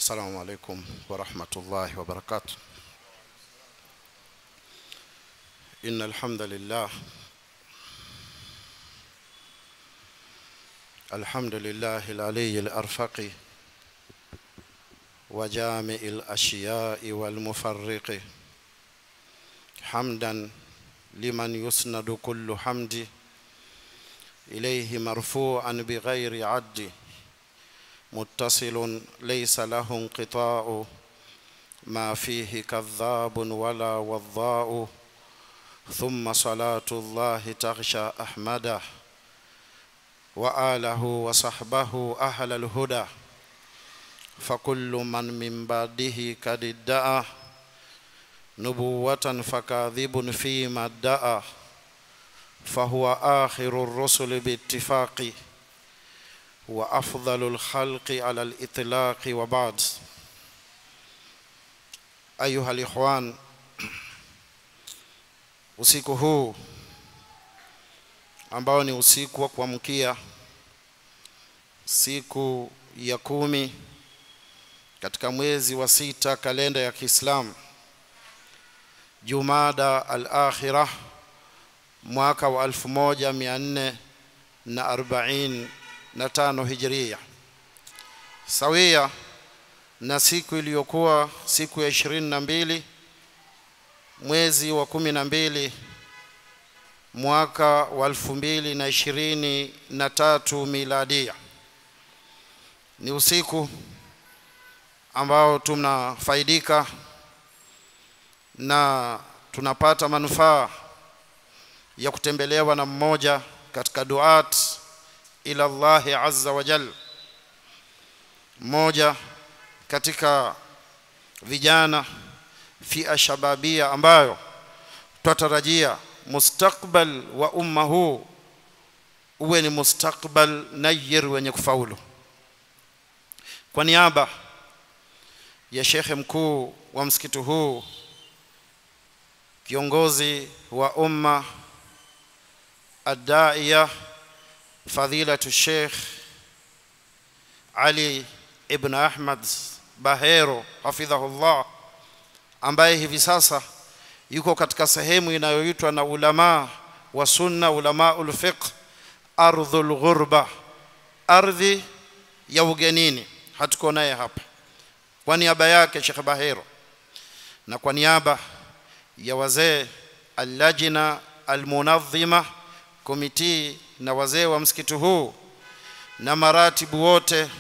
السلام عليكم ورحمة الله وبركاته إن الحمد لله الحمد لله العلي الأرفق وجامع الأشياء والمفرق حمدا لمن يسند كل حمد إليه مرفوعا بغير عد متصل ليس له انقطاع ما فيه كذاب ولا وضاء ثم صلاة الله تغشى أحمده وآله وصحبه أهل الهدى فكل من من بعده قد ادعى نبوة فكاذب فيما ادعى فهو آخر الرسل باتفاق وأفضل الخلق على الإطلاق وبعد أيها الإخوان usiku huu ambao ni usiku wa kuamkia siku ya kumi katika mwezi wa sita kalenda ya Kiislamu Jumada al-Akhirah mwaka wa 1445 Hijria sawia na siku iliyokuwa siku ya ishirini na mbili mwezi wa kumi na mbili mwaka wa elfu mbili na ishirini na tatu miladia. Ni usiku ambao tunafaidika na tunapata manufaa ya kutembelewa na mmoja katika duat ila Allahi azza wa jal, mmoja katika vijana fia shababia ambayo twatarajia mustakbal wa umma huu uwe ni mustakbal nayir wenye kufaulu. Kwa niaba ya shekhe mkuu wa msikiti huu, kiongozi wa umma adaiya fadilatu Sheikh Ali ibn Ahmad Bahero hafidhahullah ambaye hivi sasa yuko katika sehemu inayoitwa na ulama wa sunna ulama ulfiqh ardhul ghurba ardhi ya ugenini hatuko naye hapa kwa niaba yake Sheikh Bahero na kwa niaba ya wazee allajina almunadhima komiti na wazee wa msikiti huu na maratibu wote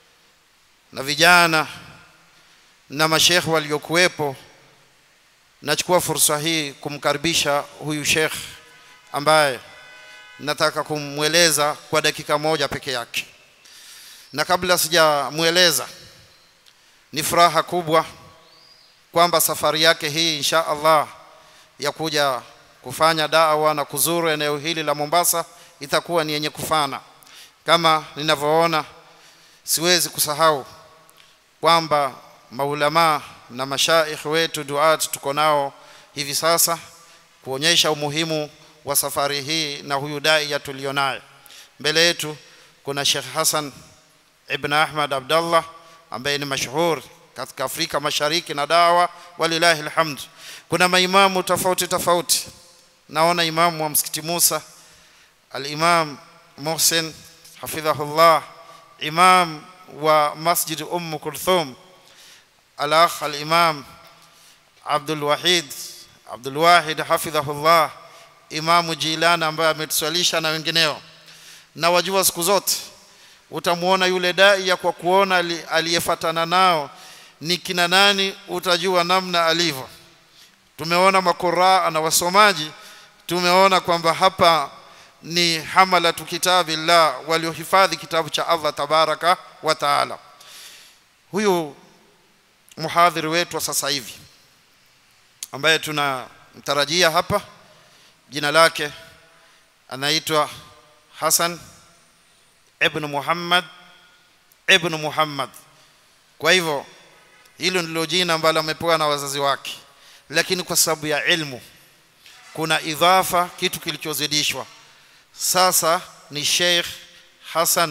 na vijana na mashekhe waliokuwepo nachukua fursa hii kumkaribisha huyu shekh ambaye nataka kumweleza kwa dakika moja peke yake na kabla sijamweleza ni furaha kubwa kwamba safari yake hii insha Allah ya kuja kufanya dawa na kuzuru eneo hili la Mombasa itakuwa ni yenye kufana kama ninavyoona siwezi kusahau kwamba maulamaa na mashaikh wetu duat tuko nao hivi sasa kuonyesha umuhimu wa safari hii na huyu daia tulionaye mbele yetu kuna Sheikh Hassan Ibn Ahmad Abdallah ambaye ni mashuhur katika Afrika Mashariki na dawa walilahi alhamd kuna maimamu tofauti tofauti naona imamu wa msikiti Musa al-Imam Muhsin hafidhahullah imam wa Masjid Umm Kulthum الأخ الإمام عبد الوحيد عبد الواحد حفظه الله Imamu Jilani ambaye ametuswalisha na wengineo na wajua siku zote utamwona yule daia kwa kuona aliyefatana nao ni kina nani utajua namna alivyo tumeona makuraa na wasomaji tumeona kwamba hapa ni hamalatu kitabillah waliohifadhi kitabu cha Allah tabaraka wa taala huyu muhadhiri wetu wa sasa hivi ambaye tunamtarajia hapa jina lake anaitwa Hassan ibn Muhammad ibn Muhammad kwa hivyo hilo ndilo jina ambalo amepewa na wazazi wake lakini kwa sababu ya ilmu kuna idhafa kitu kilichozidishwa sasa ni Sheikh Hassan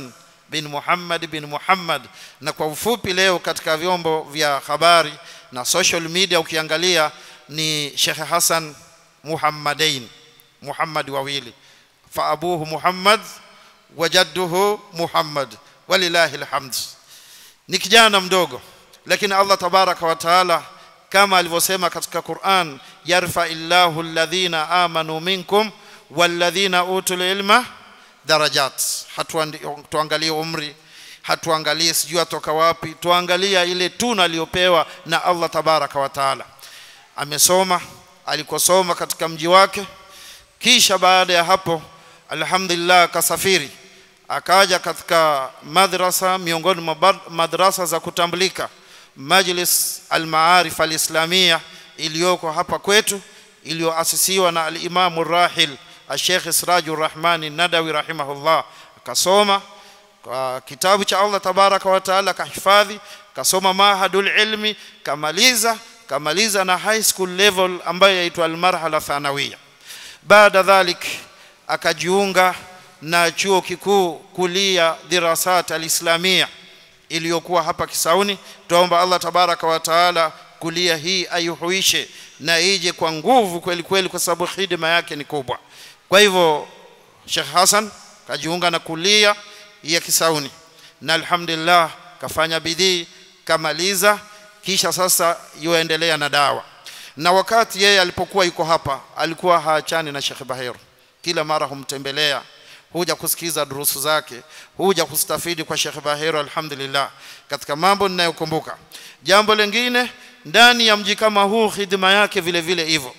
bin Muhammad bin Muhammad na kwa ufupi leo katika vyombo vya habari na social media ukiangalia ni Sheikh Hassan Muhammadain Muhammad wawili fa abuhu Muhammad wa jadduhu Muhammad walillahi alhamd ni kijana mdogo lakini Allah tabaraka wa taala kama alivyosema katika Qur'an yarfa illahu alladhina amanu minkum walladhina utul ilma darajat hatuangalie umri hatuangalie sijui atoka wapi tuangalia ile tuna aliyopewa na Allah tabaraka wa taala amesoma alikosoma katika mji wake kisha baada ya hapo alhamdulillah akasafiri akaja katika madrasa miongoni mwa madrasa za kutambulika majlis al-maarif al-islamia iliyoko hapa kwetu iliyoasisiwa na al-Imam rahil al-Sheikh Sirajur Rahman Nadawi rahimahullah akasoma kwa kitabu cha Allah tabaraka wa taala kahifadhi kasoma mahadul ilmi kamaliza kamaliza na high school level ambayo yaitwa al-marhala thanawiya baada dhalik akajiunga na chuo kikuu kulia dirasat al-islamia iliyokuwa hapa Kisauni tuomba Allah tabaraka wa taala kulia hii ayuhuishe na ije kwa nguvu kweli kweli kwa sababu hidima yake ni kubwa kwa hivyo Sheikh Hassan kajiunga na kulia ya Kisauni na alhamdulillah kafanya bidii kamaliza kisha sasa yuendelea na dawa na wakati yeye alipokuwa yuko hapa alikuwa haachani na Sheikh Bahir kila mara humtembelea huja kusikiza durusu zake huja kustafidi kwa Sheikh Bahir alhamdulillah katika mambo ninayokumbuka jambo lingine ndani ya mji kama huu hidima yake vile vile hivyo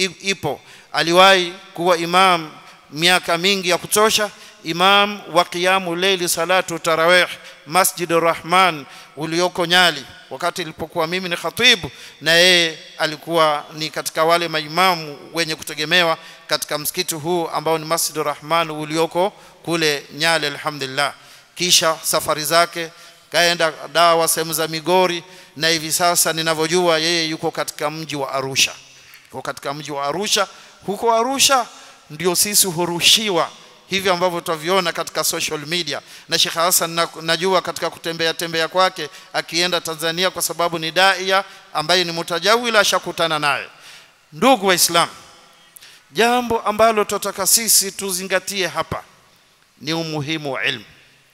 ipo aliwahi kuwa imam miaka mingi ya kutosha imam wa qiyamu leili salatu tarawih masjid rahman ulioko nyali wakati ilipokuwa mimi ni khatibu na yeye alikuwa ni katika wale maimamu wenye kutegemewa katika msikiti huu ambao ni masjid rahman ulioko kule nyali alhamdulillah kisha safari zake kaenda dawa sehemu za Migori na hivi sasa ninavyojua yeye yuko katika mji wa Arusha yuko katika mji wa Arusha huko Arusha ndio sisi hurushiwa hivi ambavyo tutaviona katika social media na Sheikh Hassan na, najua katika kutembea tembea kwake akienda Tanzania kwa sababu ni daia ambaye ni mutajawila ashakutana naye ndugu waislamu jambo ambalo tutataka sisi tuzingatie hapa ni umuhimu wa ilmu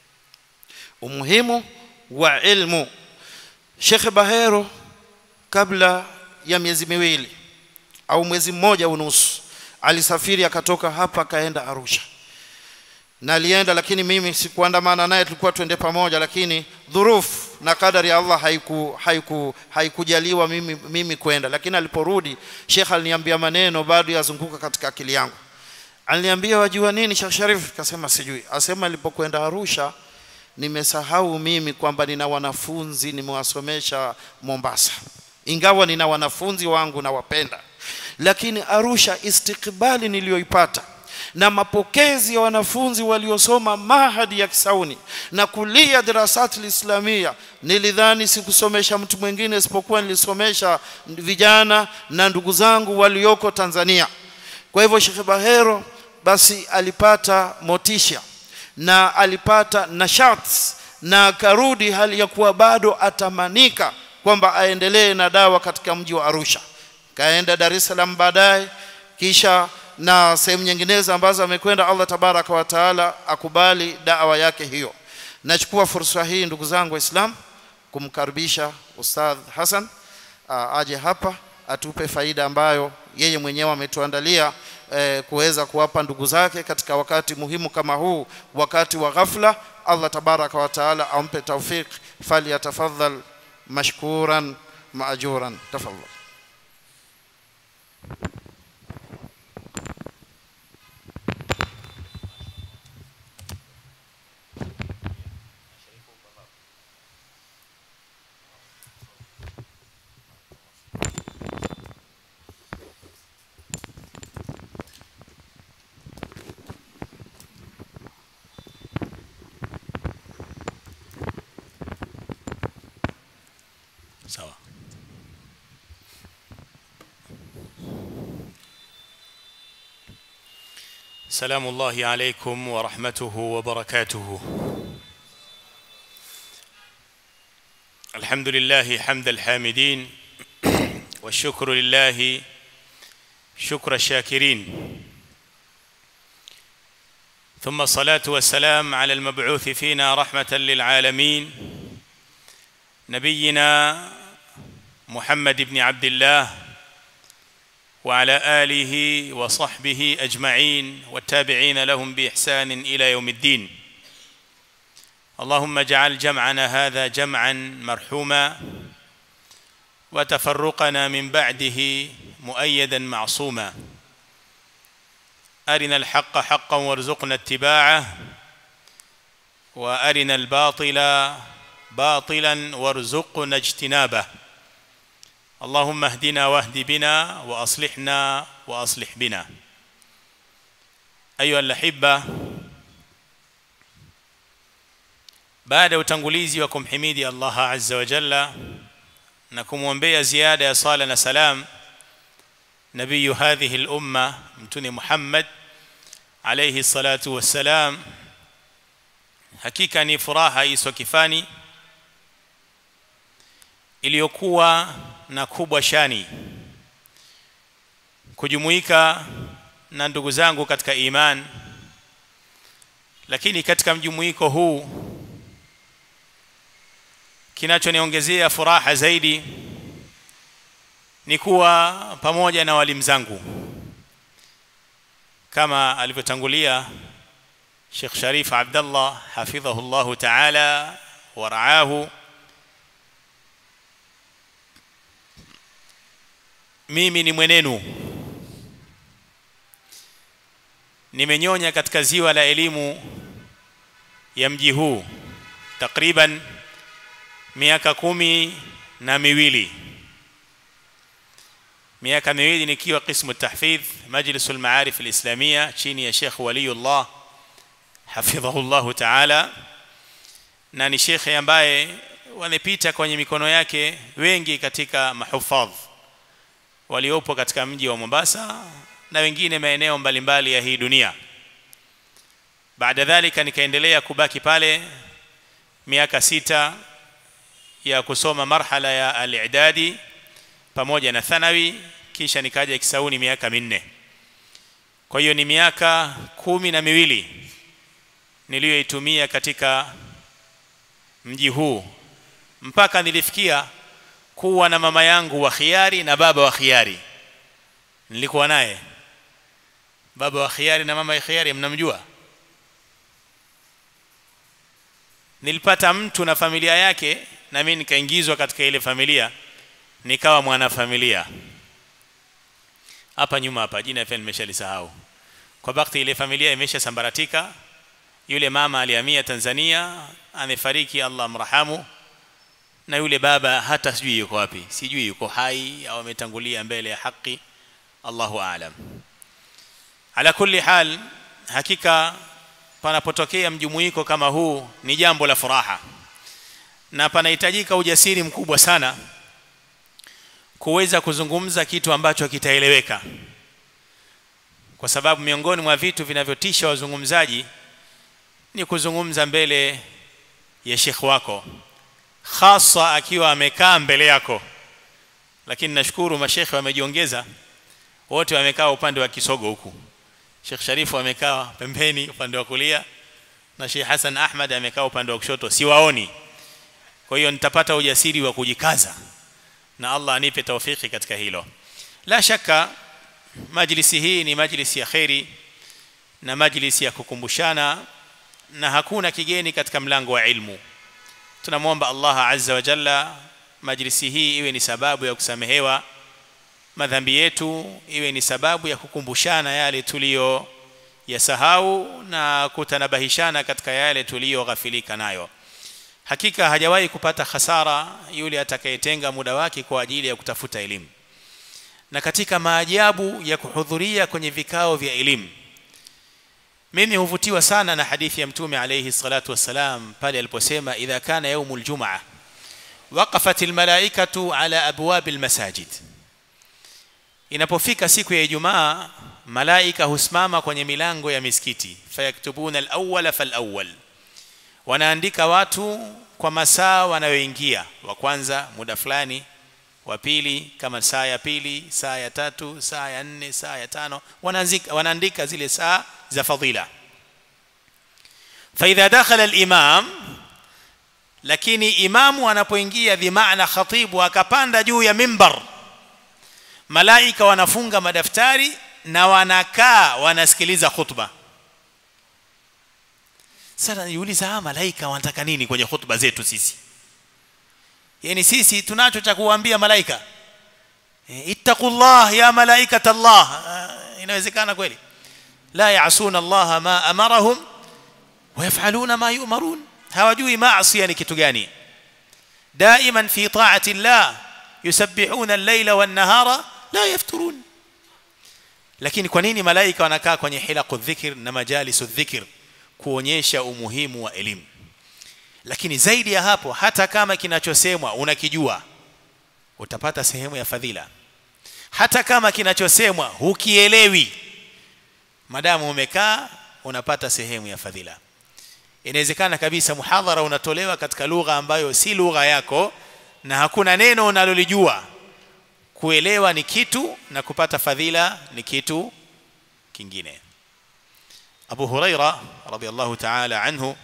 umuhimu wa ilmu Sheikh Bahero kabla ya miezi miwili au mwezi mmoja unusu alisafiri akatoka hapa akaenda Arusha na alienda lakini mimi sikuandamana naye tulikuwa twende pamoja lakini dhurufu na kadari ya Allah haiku haiku haikujaliwa mimi mimi kwenda lakini aliporudi Sheikh aliniambia maneno bado yazunguka katika akili yangu aliniambia wajua nini Sheikh Sharif kasema sijui asema alipokwenda Arusha nimesahau mimi kwamba nina wanafunzi nimewasomesha Mombasa ingawa nina wanafunzi wangu nawapenda lakini Arusha istikbali niliyoipata na mapokezi ya wanafunzi waliosoma mahadi ya Kisauni na kulia darasati lislamia nilidhani sikusomesha mtu mwingine isipokuwa nilisomesha vijana na ndugu zangu walioko Tanzania kwa hivyo Sheikh Bahero basi alipata motisha na alipata nashat na akarudi hali ya kuwa bado atamanika kwamba aendelee na dawa katika mji wa Arusha kaenda Dar es Salaam baadaye kisha na sehemu nyinginezo ambazo amekwenda Allah tabaraka wa taala akubali dawa yake hiyo nachukua fursa hii ndugu zangu waislam kumkaribisha ustadh Hassan aje hapa atupe faida ambayo yeye mwenyewe ametuandalia eh, kuweza kuwapa ndugu zake katika wakati muhimu kama huu wakati wa ghafla Allah tabaraka wa taala ampe tawfik falyatafadhal mashkuran maajuran tafadhal sawa سلام الله عليكم ورحمته وبركاته الحمد لله حمد الحامدين والشكر لله شكر الشاكرين ثم الصلاة والسلام على المبعوث فينا رحمة للعالمين نبينا محمد بن عبد الله وعلى آله وصحبه أجمعين والتابعين لهم بإحسان إلى يوم الدين اللهم اجعل جمعنا هذا جمعا مرحوما وتفرقنا من بعده مؤيدا معصوما أرنا الحق حقا وارزقنا اتباعه وأرنا الباطل باطلا وارزقنا اجتنابه اللهم اهدنا واهد بنا واصلحنا واصلح بنا ايها الاحبه baada ya utangulizi wa kumhimidi Allah azza wa jalla na kumwombea ziada ya sala na salam nabiyu hadhihi al-umma mtuni Muhammad alayhi salatu wassalam hakika ni furaha iswa kifani iliyokuwa na kubwa shani kujumuika na ndugu zangu katika iman lakini katika mjumuiko huu kinachoniongezea furaha zaidi ni kuwa pamoja na walimu zangu kama alivyotangulia Sheikh Sharif Abdullah hafidhahu Allah ta'ala wa ra'ahu mimi ni mwenenu nimenyonya katika ziwa la elimu ya mji huu takriban miaka kumi na miwili miaka miwili nikiwa qismu tahfidh majlis al-maarif al-islamia chini ya Sheikh Waliullah hafidhahu Allah ta'ala na ni shekhe ambaye wamepita kwenye mikono yake wengi katika mahufadh waliopo katika mji wa Mombasa na wengine maeneo mbalimbali ya hii dunia baada dhalika nikaendelea kubaki pale miaka sita ya kusoma marhala ya al-i'dadi pamoja na thanawi kisha nikaja Kisauni miaka minne kwa hiyo ni miaka kumi na miwili niliyoitumia katika mji huu mpaka nilifikia kuwa na mama yangu wa khiari na baba wa khiari nilikuwa naye baba wa khiari na mama wa khiari mnamjua nilipata mtu na familia yake na mimi nikaingizwa katika ile familia nikawa mwanafamilia hapa nyuma hapa jina pia nimeshalisahau kwa bakti ile familia imeshasambaratika yule mama alihamia Tanzania amefariki Allah mrahamu na yule baba hata sijui yuko wapi sijui yuko hai au ametangulia mbele ya haki Allahu aalam ala kulli hal hakika panapotokea mjumuiko kama huu ni jambo la furaha na panahitajika ujasiri mkubwa sana kuweza kuzungumza kitu ambacho kitaeleweka kwa sababu miongoni mwa vitu vinavyotisha wazungumzaji ni kuzungumza mbele ya shekh wako hasa akiwa amekaa mbele yako lakini nashukuru mashekhe wamejiongeza wote wamekaa upande wa kisogo huku Sheikh Sharifu amekaa pembeni upande wa kulia na Sheikh Hassan Ahmad amekaa upande wa kushoto siwaoni kwa hiyo nitapata ujasiri wa kujikaza na Allah anipe taufiki katika hilo la shaka majlisi hii ni majlisi ya khairi na majlisi ya kukumbushana na hakuna kigeni katika mlango wa ilmu tunamwomba Allah azza wa jalla majlisi hii iwe ni sababu ya kusamehewa madhambi yetu iwe ni sababu ya kukumbushana yale tuliyo yasahau na kutanabahishana katika yale tuliyoghafilika nayo hakika hajawahi kupata hasara yule atakayetenga muda wake kwa ajili ya kutafuta elimu na katika maajabu ya kuhudhuria kwenye vikao vya elimu mimi huvutiwa sana na hadithi ya mtume alayhi salatu wassalam pale aliposema idha kana yaumul jumaa waqafat almalaikatu ala abwab almasajid inapofika siku ya ijumaa malaika husimama kwenye milango ya misikiti fayaktubuna alawwala falawwal wanaandika watu kwa masaa wanayoingia wa kwanza muda fulani wa pili kama saa ya pili saa ya tatu saa ya nne saa ya tano wanaandika wanaandika zile saa za fadhila فاذا دخل الامام lakini imamu anapoingia bimaana khatibu akapanda juu ya mimbar malaika wanafunga madaftari na wanakaa wanasikiliza khutba sasa niuliza hawa malaika wanataka nini kwenye khutba zetu sisi yani sisi tunacho cha kuambia malaika e, ittaqullah ya malaikata Allah uh, inawezekana kweli la yaasuna Allah ma amarahum wayafaluna ma yu'marun hawajui maasi ni kitu gani daiman fi ta'ati Allah yusabbihuna al-layla wan-nahara la yafturun lakini kwa nini malaika wanakaa kwenye hilaqu dhikr na majalisu dhikr kuonyesha umuhimu wa elimu lakini zaidi ya hapo hata kama kinachosemwa unakijua utapata sehemu ya fadhila hata kama kinachosemwa hukielewi madamu umekaa unapata sehemu ya fadhila inawezekana kabisa muhadhara unatolewa katika lugha ambayo si lugha yako na hakuna neno unalolijua kuelewa ni kitu na kupata fadhila ni kitu kingine Abu Huraira radhiallahu ta'ala anhu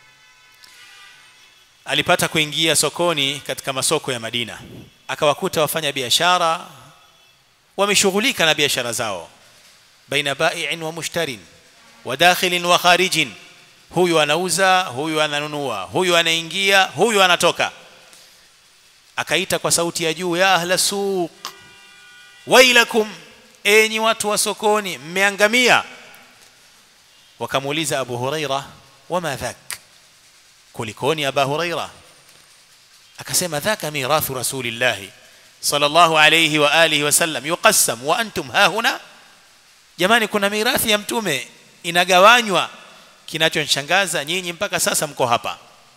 alipata kuingia sokoni katika masoko ya Madina akawakuta wafanya biashara wameshughulika na biashara zao baina bai'in wa mushtarin wa dakhilin wa kharijin huyu anauza huyu ananunua huyu anaingia huyu anatoka akaita kwa sauti ya juu ya ahla suq wailakum enyi watu wa sokoni mmeangamia wakamuuliza abu huraira wama dhak kulikoni aba huraira akasema dhaka mirathu rasulillah sallallahu alayhi wa alihi wasallam yuqassam wa antum hahuna jamani kuna mirathi ya mtume inagawanywa kinachonishangaza nyinyi mpaka sasa mko hapa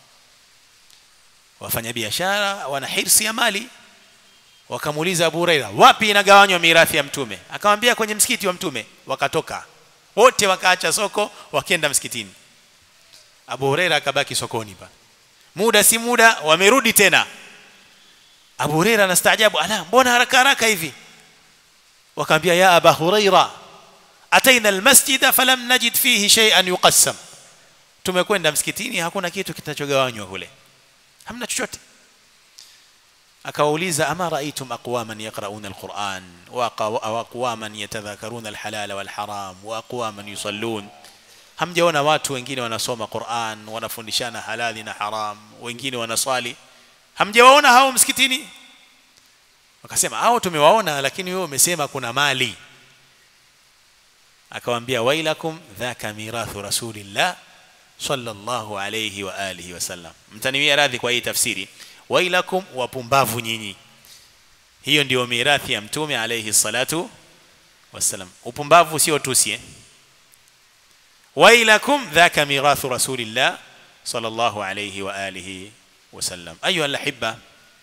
wafanyabiashara wana hirsi ya mali wakamuuliza Abu Huraira wapi inagawanywa mirathi ya mtume akamwambia kwenye msikiti wa mtume wakatoka wote wakaacha soko wakaenda msikitini Abu Huraira akabaki sokoni pa muda si muda wamerudi tena Abu Huraira anastaajabu ala mbona haraka haraka hivi wakamwambia ya Abu Huraira ataina almasjida falam najid fihi shay'an yuqassam tumekwenda msikitini hakuna kitu kitachogawanywa kule hamna chochote akawauliza ama raaitum aqwaman yaqrauna alquran wa aqwaman yatadhakaruna alhalala walharam wa aqwaman yusallun hamjaona watu wengine wanasoma Qur'an wanafundishana halali na haram wengine wanaswali hamjawaona hao msikitini wakasema hao tumewaona lakini wewe umesema kuna mali akawaambia wailakum dhaka mirathu rasulillah sallallahu alayhi wa alihi wasallam mtaniwia radhi kwa hii tafsiri wailakum wapumbavu nyinyi hiyo ndio mirathi ya mtume alayhi salatu wasallam upumbavu sio tusi eh? wailakum dhaka mirathu rasulillah sallallahu alayhi wa alihi wasallam ayuha alahibba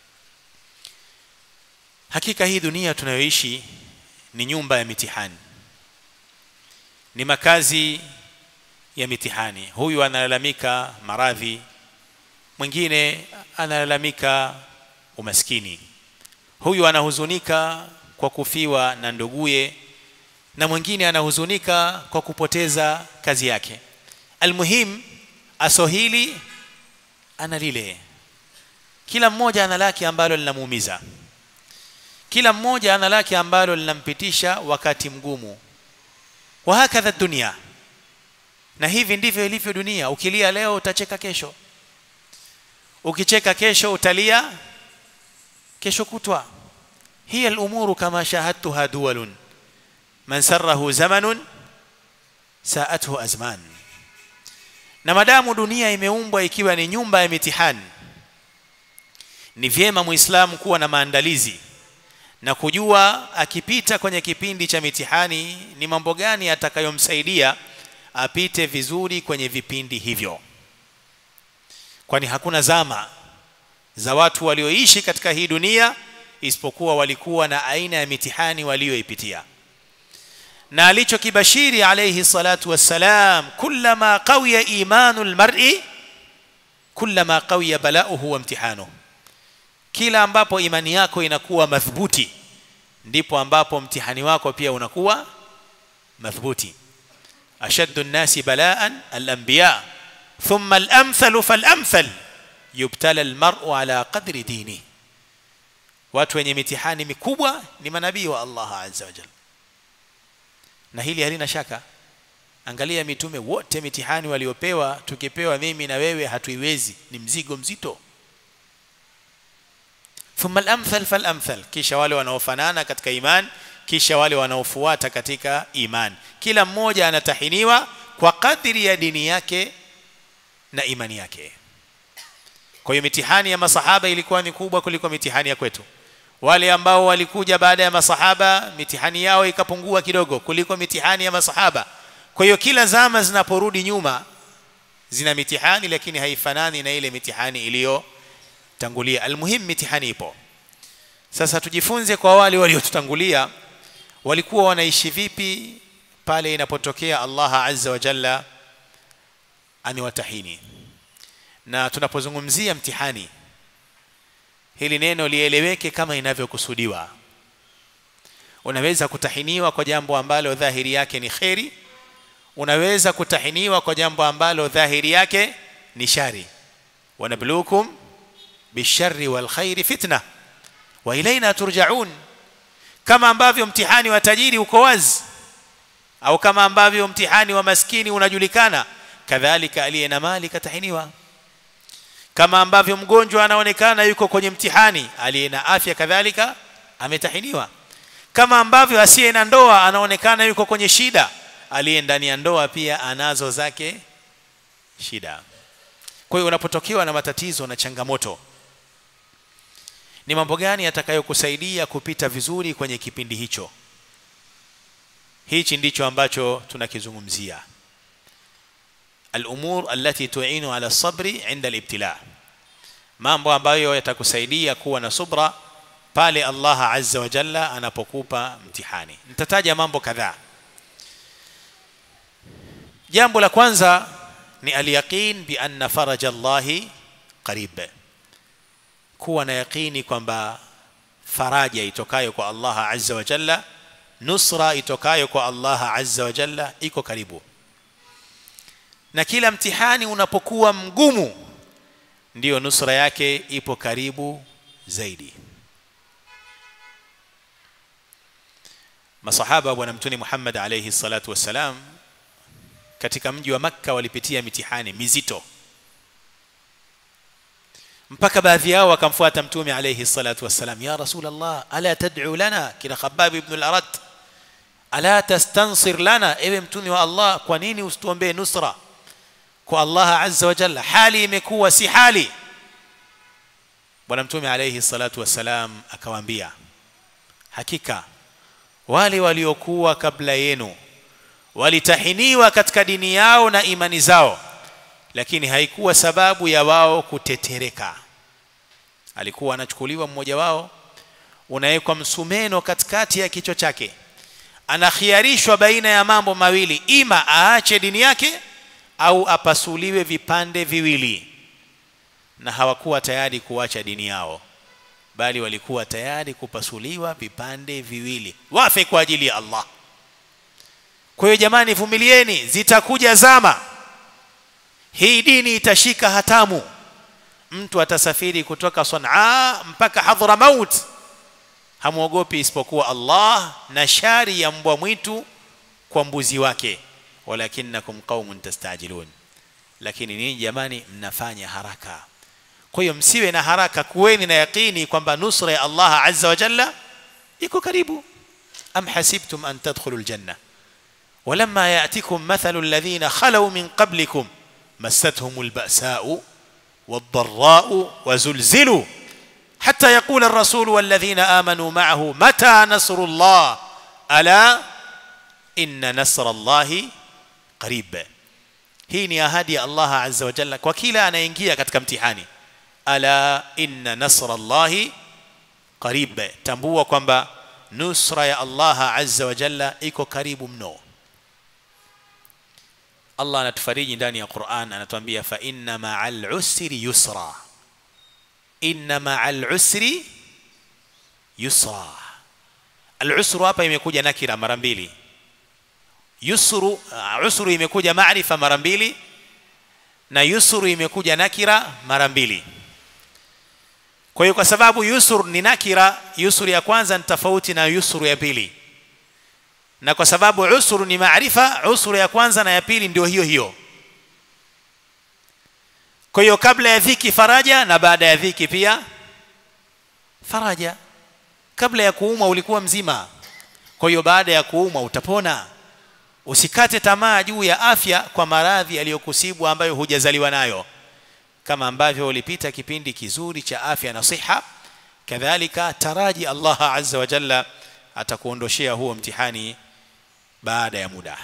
hakika hii dunia tunayoishi ni nyumba ya mitihani ni makazi ya mitihani huyu analalamika maradhi mwingine analalamika umaskini huyu anahuzunika kwa kufiwa na nduguye na mwingine anahuzunika kwa kupoteza kazi yake almuhim asohili ana lile kila mmoja ana lake ambalo linamuumiza kila mmoja ana lake ambalo linampitisha wakati mgumu wa hakadha dunia na hivi ndivyo ilivyo dunia ukilia leo utacheka kesho ukicheka kesho utalia kesho kutwa hiya al-umuru kama shahadtuha duwalun man sarrahu zamanun saathu azman na madamu dunia imeumbwa ikiwa ni nyumba ya mitihani ni vyema muislamu kuwa na maandalizi na kujua akipita kwenye kipindi cha mitihani ni mambo gani atakayomsaidia apite vizuri kwenye vipindi hivyo kwani hakuna zama za watu walioishi katika hii dunia isipokuwa walikuwa na aina ya mitihani walioipitia na alichokibashiri alayhi salatu wassalam kullama qawiya imanu almar'i kullama qawiya balauhu wa imtihanuhu kila ambapo imani yako inakuwa madhubuti ndipo ambapo mtihani wako pia unakuwa madhubuti ashaddu nnasi balaan alanbiya thumma alamthalu falamthal yubtala almar'u ala qadri dini watu wenye mitihani mikubwa ni manabii wa Allah azza wa jalla na hili halina shaka angalia mitume wote mitihani waliopewa tukipewa mimi na wewe hatuiwezi ni mzigo mzito thumma al-amthal fal-amthal kisha wale wanaofanana katika iman kisha wale wanaofuata katika iman kila mmoja anatahiniwa kwa kadri ya dini yake na imani yake kwa hiyo mitihani ya masahaba ilikuwa ni kubwa kuliko mitihani ya kwetu wale ambao walikuja baada ya masahaba mitihani yao ikapungua kidogo kuliko mitihani ya masahaba kwa hiyo kila zama zinaporudi nyuma zina mitihani lakini haifanani na ile mitihani iliyotangulia almuhim mitihani ipo sasa tujifunze kwa wale waliotutangulia walikuwa wanaishi vipi pale inapotokea Allah azza wa jalla amewatahini na tunapozungumzia mtihani hili neno lieleweke kama inavyokusudiwa unaweza kutahiniwa kwa jambo ambalo dhahiri yake ni kheri unaweza kutahiniwa kwa jambo ambalo dhahiri yake ni shari wanabluukum bisharri wal khairi fitna wa ilaina turjaun kama ambavyo mtihani wa tajiri uko wazi au kama ambavyo mtihani wa maskini unajulikana kadhalika aliye na mali katahiniwa kama ambavyo mgonjwa anaonekana yuko kwenye mtihani aliye na afya kadhalika ametahiniwa kama ambavyo asiye na ndoa anaonekana yuko kwenye shida aliye ndani ya ndoa pia anazo zake shida kwa hiyo unapotokewa na matatizo na changamoto ni mambo gani yatakayokusaidia kupita vizuri kwenye kipindi hicho hichi ndicho ambacho tunakizungumzia الامور التي تعين على الصبر عند الابتلاء mambo ambayo yatakusaidia kuwa na subra pale Allah azza wa jalla anapokupa mtihani nitataja mambo kadhaa jambo la kwanza ni alyaqin bi anna faraja Allah qarib kuwa na yaqini kwamba faraja itokayo kwa Allah azza wa jalla nusra itokayo kwa Allah azza wa jalla iko karibu na kila mtihani unapokuwa mgumu ndiyo nusra yake ipo karibu zaidi masahaba bwana mtume Muhammad alayhi salatu wassalam katika mji wa makka walipitia mitihani mizito mpaka baadhi yao wakamfuata mtume alayhi salatu wassalam ya rasul allah ala tad'u lana kina khabab ibn al-arat ala tastansir lana ewe mtume wa allah kwa nini usituombee nusra kwa Allah azza wa jalla hali imekuwa si hali bwana mtume alayhi salatu wassalam akawaambia hakika wale waliokuwa kabla yenu walitahiniwa katika dini yao na imani zao lakini haikuwa sababu ya wao kutetereka alikuwa anachukuliwa mmoja wao unawekwa msumeno katikati ya kichwa chake anakhiarishwa baina ya mambo mawili ima aache dini yake au apasuliwe vipande viwili na hawakuwa tayari kuacha dini yao bali walikuwa tayari kupasuliwa vipande viwili wafe kwa ajili ya Allah kwa hiyo jamani vumilieni zitakuja zama hii dini itashika hatamu mtu atasafiri kutoka Sanaa mpaka Hadramaut hamwogopi isipokuwa Allah na shari ya mbwa mwitu kwa mbuzi wake walakinnakum qaumun tastajilun lakini ninyi jamani mnafanya haraka kwa hiyo msiwe na haraka kuweni na yaqini kwamba nusra ya Allah azza wa jalla iko karibu am hasibtum an tadkhulu aljanna ولما ياتكم مثل الذين خلوا من قبلكم مستهم البأساء والضراء وزلزلوا حتى يقول الرسول والذين آمنوا معه متى نصر الله ألا إن نصر الله qarib hii ni ahadi ya Allah azza wa jalla kwa kila anaingia katika mtihani ala inna nasra Allahi qarib tambua kwamba nusra ya Allah azza wa jalla iko karibu mno Allah anatufariji ndani ya Qur'an anatuambia fa inna ma'al usri yusra inna ma'al usri yusra al-usru hapa imekuja nakira mara mbili yusru uh, usru imekuja maarifa mara mbili na yusru imekuja nakira mara mbili kwa hiyo kwa sababu yusur ni nakira yusur ya kwanza ni tofauti na yusur ya pili na kwa sababu usur ni maarifa usur ya kwanza na ya pili ndio hiyo hiyo kwa hiyo kabla ya dhiki faraja na baada ya dhiki pia faraja kabla ya kuumwa ulikuwa mzima kwa hiyo baada ya kuumwa utapona usikate tamaa juu ya afya kwa maradhi yaliyokusibu ambayo hujazaliwa nayo kama ambavyo ulipita kipindi kizuri cha afya na siha kadhalika taraji Allah azza wa jalla atakuondoshea huo mtihani baada ya muda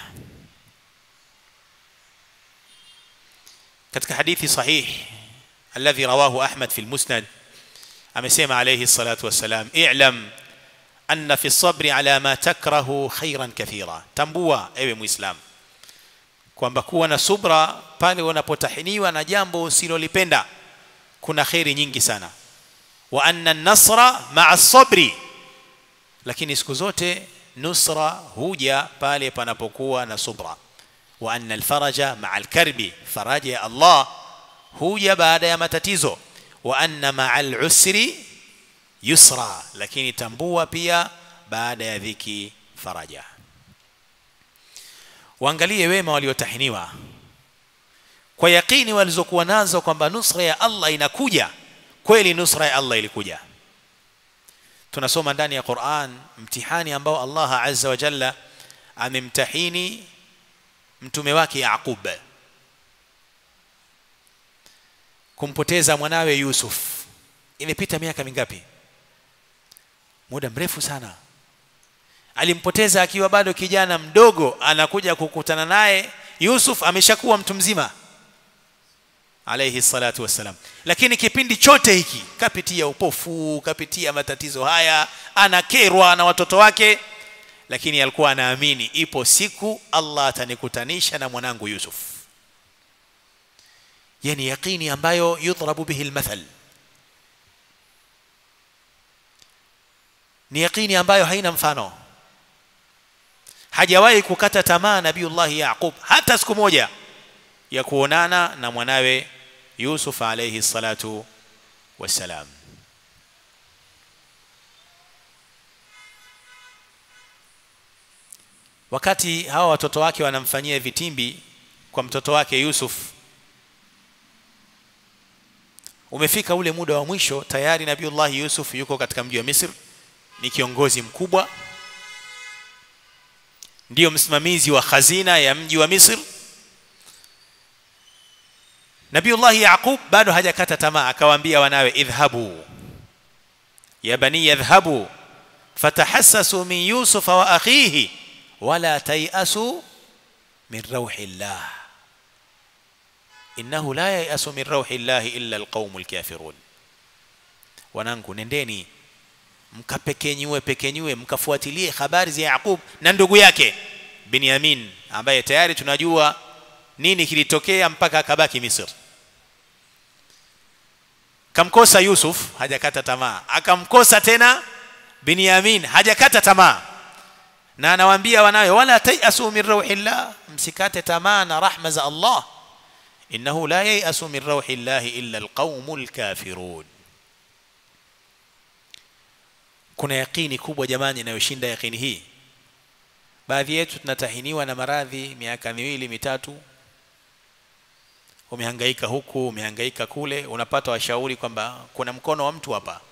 katika hadithi sahih alladhi rawahu Ahmad fi al-Musnad amesema alayhi salatu wassalam i'lam anna fi sabri ala ma takrahu khairan kathira tambua ewe muislam kwamba kuwa na subra pale unapotahiniwa na jambo usilolipenda kuna khairi nyingi sana wa anna an-nasra ma'a sabri lakini siku zote nusra huja pale panapokuwa na subra wa anna al-faraja ma'a al-karbi faraja ya Allah huja baada ya matatizo wa anna ma'a al-usri yusra lakini tambua pia baada ya dhiki faraja waangalie wema waliotahiniwa kwa yakini walizokuwa nazo kwamba nusra ya Allah inakuja kweli nusra ya Allah ilikuja tunasoma ndani ya Qur'an mtihani ambao Allah azza wa jalla amemtahini mtume wake Yaqub kumpoteza mwanawe Yusuf imepita miaka mingapi muda mrefu sana alimpoteza akiwa bado kijana mdogo anakuja kukutana naye Yusuf ameshakuwa mtu mzima alayhi salatu wassalam lakini kipindi chote hiki kapitia upofu kapitia matatizo haya anakerwa na watoto wake lakini alikuwa anaamini ipo siku Allah atanikutanisha na mwanangu Yusuf yani yaqini ambayo yudrabu bihi almathal ni yaqini ambayo haina mfano hajawahi kukata tamaa nabiullahi yaqub hata siku moja ya kuonana na mwanawe yusuf alayhi salatu wassalam wakati hawa watoto wake wanamfanyia vitimbi kwa mtoto wake yusuf umefika ule muda wa mwisho tayari nabiullahi yusuf yuko katika mji wa misri ni kiongozi mkubwa ndiyo msimamizi wa khazina ya mji wa Misri Nabiullah Yaqub bado hajakata tamaa akawaambia wanawe idhhabu ya bani yadhhabu fatahassasu min Yusuf wa akhihi wala tayasu min rauhillah innahu la yayasu min rauhillah illa alqaumul kafirun wanangu nendeni mkapekenyue pekenyue mkafuatilie habari za Yaqub na ndugu yake Binyamin ambaye tayari tunajua nini kilitokea mpaka akabaki Misri kamkosa Yusuf hajakata tamaa akamkosa tena Binyamin hajakata tamaa na anawaambia wanawe wala tayasu min rauhillah msikate tamaa na rahma za Allah innahu la yayasu min rauhillah illa alqaumul kafirun kuna yakini kubwa jamani inayoshinda yakini hii baadhi yetu tunatahiniwa na maradhi miaka miwili mitatu umehangaika huku umehangaika kule unapata washauri kwamba kuna mkono wa mtu hapa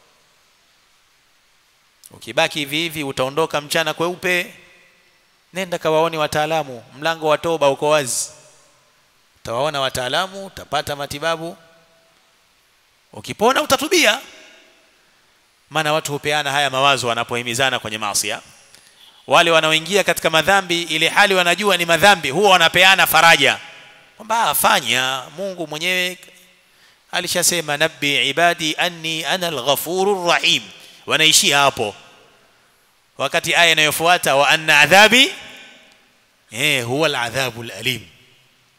ukibaki hivi hivi utaondoka mchana kweupe nenda kawaone wataalamu mlango wa toba uko wazi utawaona wataalamu utapata matibabu ukipona utatubia maana watu hupeana haya mawazo wanapohimizana kwenye maasi wale wanaoingia katika madhambi ile hali wanajua ni madhambi huwa wanapeana faraja kwamba afanya Mungu mwenyewe alishasema nabbi ibadi anni ana alghafurur rahim wanaishia hapo wakati aya inayofuata wa anna adhabi eh huwa aladhabu alalim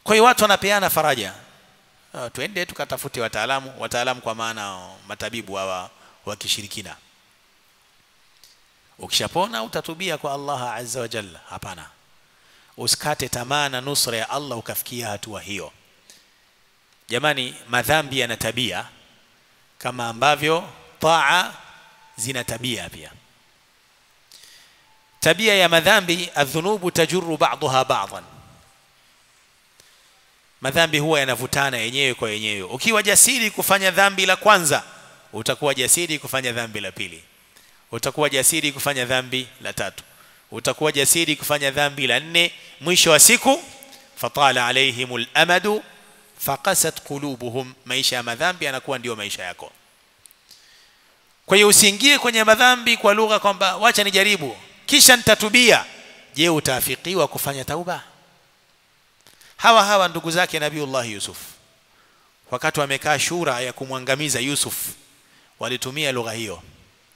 kwa hiyo watu wanapeana faraja uh, twende tukatafute wataalamu wataalamu kwa maana matabibu hawa wa kishirikina ukishapona utatubia kwa Allah azza wa jalla hapana usikate tamaa na nusra ya Allah ukafikia hatua hiyo jamani madhambi yana tabia kama ambavyo taa zina tabia pia tabia ya madhambi adhunubu tajuru ba'daha ba'dan madhambi huwa yanavutana yenyewe kwa yenyewe ukiwa jasiri kufanya dhambi la kwanza utakuwa jasiri kufanya dhambi la pili utakuwa jasiri kufanya dhambi la tatu utakuwa jasiri kufanya dhambi la nne mwisho wa siku fatala alaihimul amadu faqasat qulubuhum maisha ya madhambi yanakuwa ndio maisha yako kwa hiyo usiingie kwenye madhambi kwa lugha kwamba wacha nijaribu kisha nitatubia je utaafikiwa kufanya tauba hawa hawa ndugu zake nabiullah yusuf wakati wamekaa shura ya kumwangamiza yusuf walitumia lugha hiyo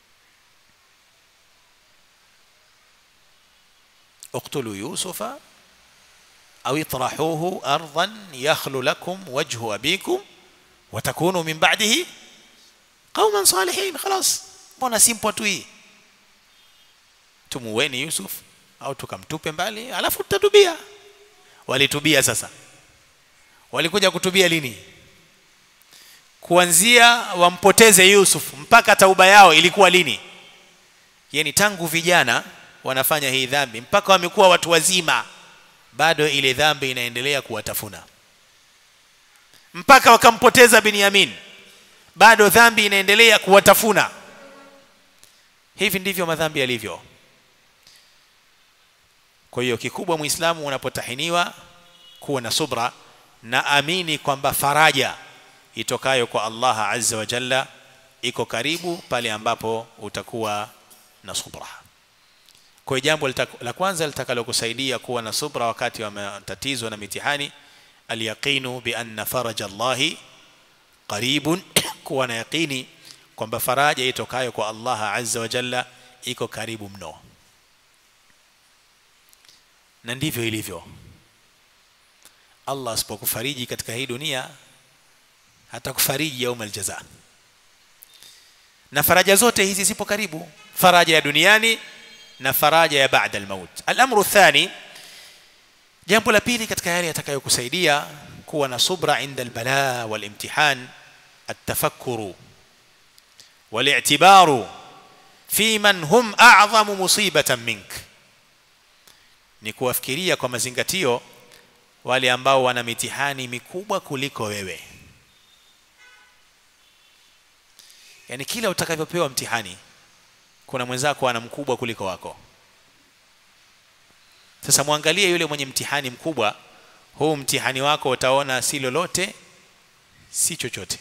اقتلوا يوسف أو اطرحوه أرضا يخل لكم وجه أبيكم وتكونوا من بعده قوما صالحين خلاص mbona simple tu hii tumuweni yusuf au tukamtupe mbali alafu tutatubia walitubia sasa walikuja kutubia lini kuanzia wampoteze yusuf mpaka tauba yao ilikuwa lini yani tangu vijana wanafanya hii dhambi mpaka wamekuwa watu wazima bado ile dhambi inaendelea kuwatafuna mpaka wakampoteza Binyamin bado dhambi inaendelea kuwatafuna hivi ndivyo madhambi yalivyo kwa hiyo kikubwa muislamu unapotahiniwa kuwa na subra na amini kwamba faraja itokayo kwa Allah azza wa jalla iko karibu pale ambapo utakuwa na subra kwa jambo la kwanza litakalokusaidia kuwa na subra wakati wa matatizo na mitihani alyaqinu bi anna faraja Allahi qaribun kuwa na yaqini kwamba faraja itokayo kwa Allah azza wa jalla iko karibu mno na ndivyo ilivyo Allah asipokufariji katika hii dunia hatakufariji yaum aljaza na faraja zote hizi zipo karibu faraja ya duniani na faraja ya baada almaut al-amru thani jambo la pili katika yale yatakayokusaidia kuwa na subra inda albala walimtihan التفكر والاعتبار في من هم أعظم مصيبة منك ni kuwafikiria kwa mazingatio wale ambao wana mitihani mikubwa kuliko wewe yani kila utakavyopewa mtihani kuna mwenzako ana mkubwa kuliko wako sasa mwangalie yule mwenye mtihani mkubwa huu mtihani wako utaona si lolote si chochote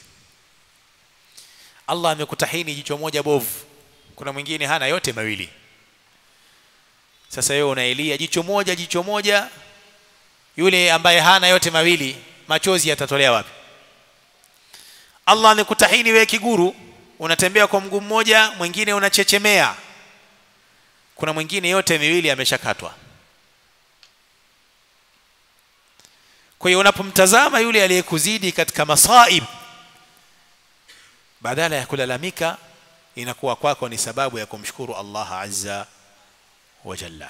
Allah amekutahini jicho moja bovu kuna mwingine hana yote mawili sasa wewe unaelia jicho moja jicho moja yule ambaye hana yote mawili machozi yatatolea wapi Allah amekutahini wewe kiguru unatembea kwa mguu mmoja mwingine unachechemea kuna mwingine yote miwili ameshakatwa kwa hiyo unapomtazama yule aliyekuzidi katika masaib badala ya kulalamika inakuwa kwako ni sababu ya kumshukuru Allah azza wa jalla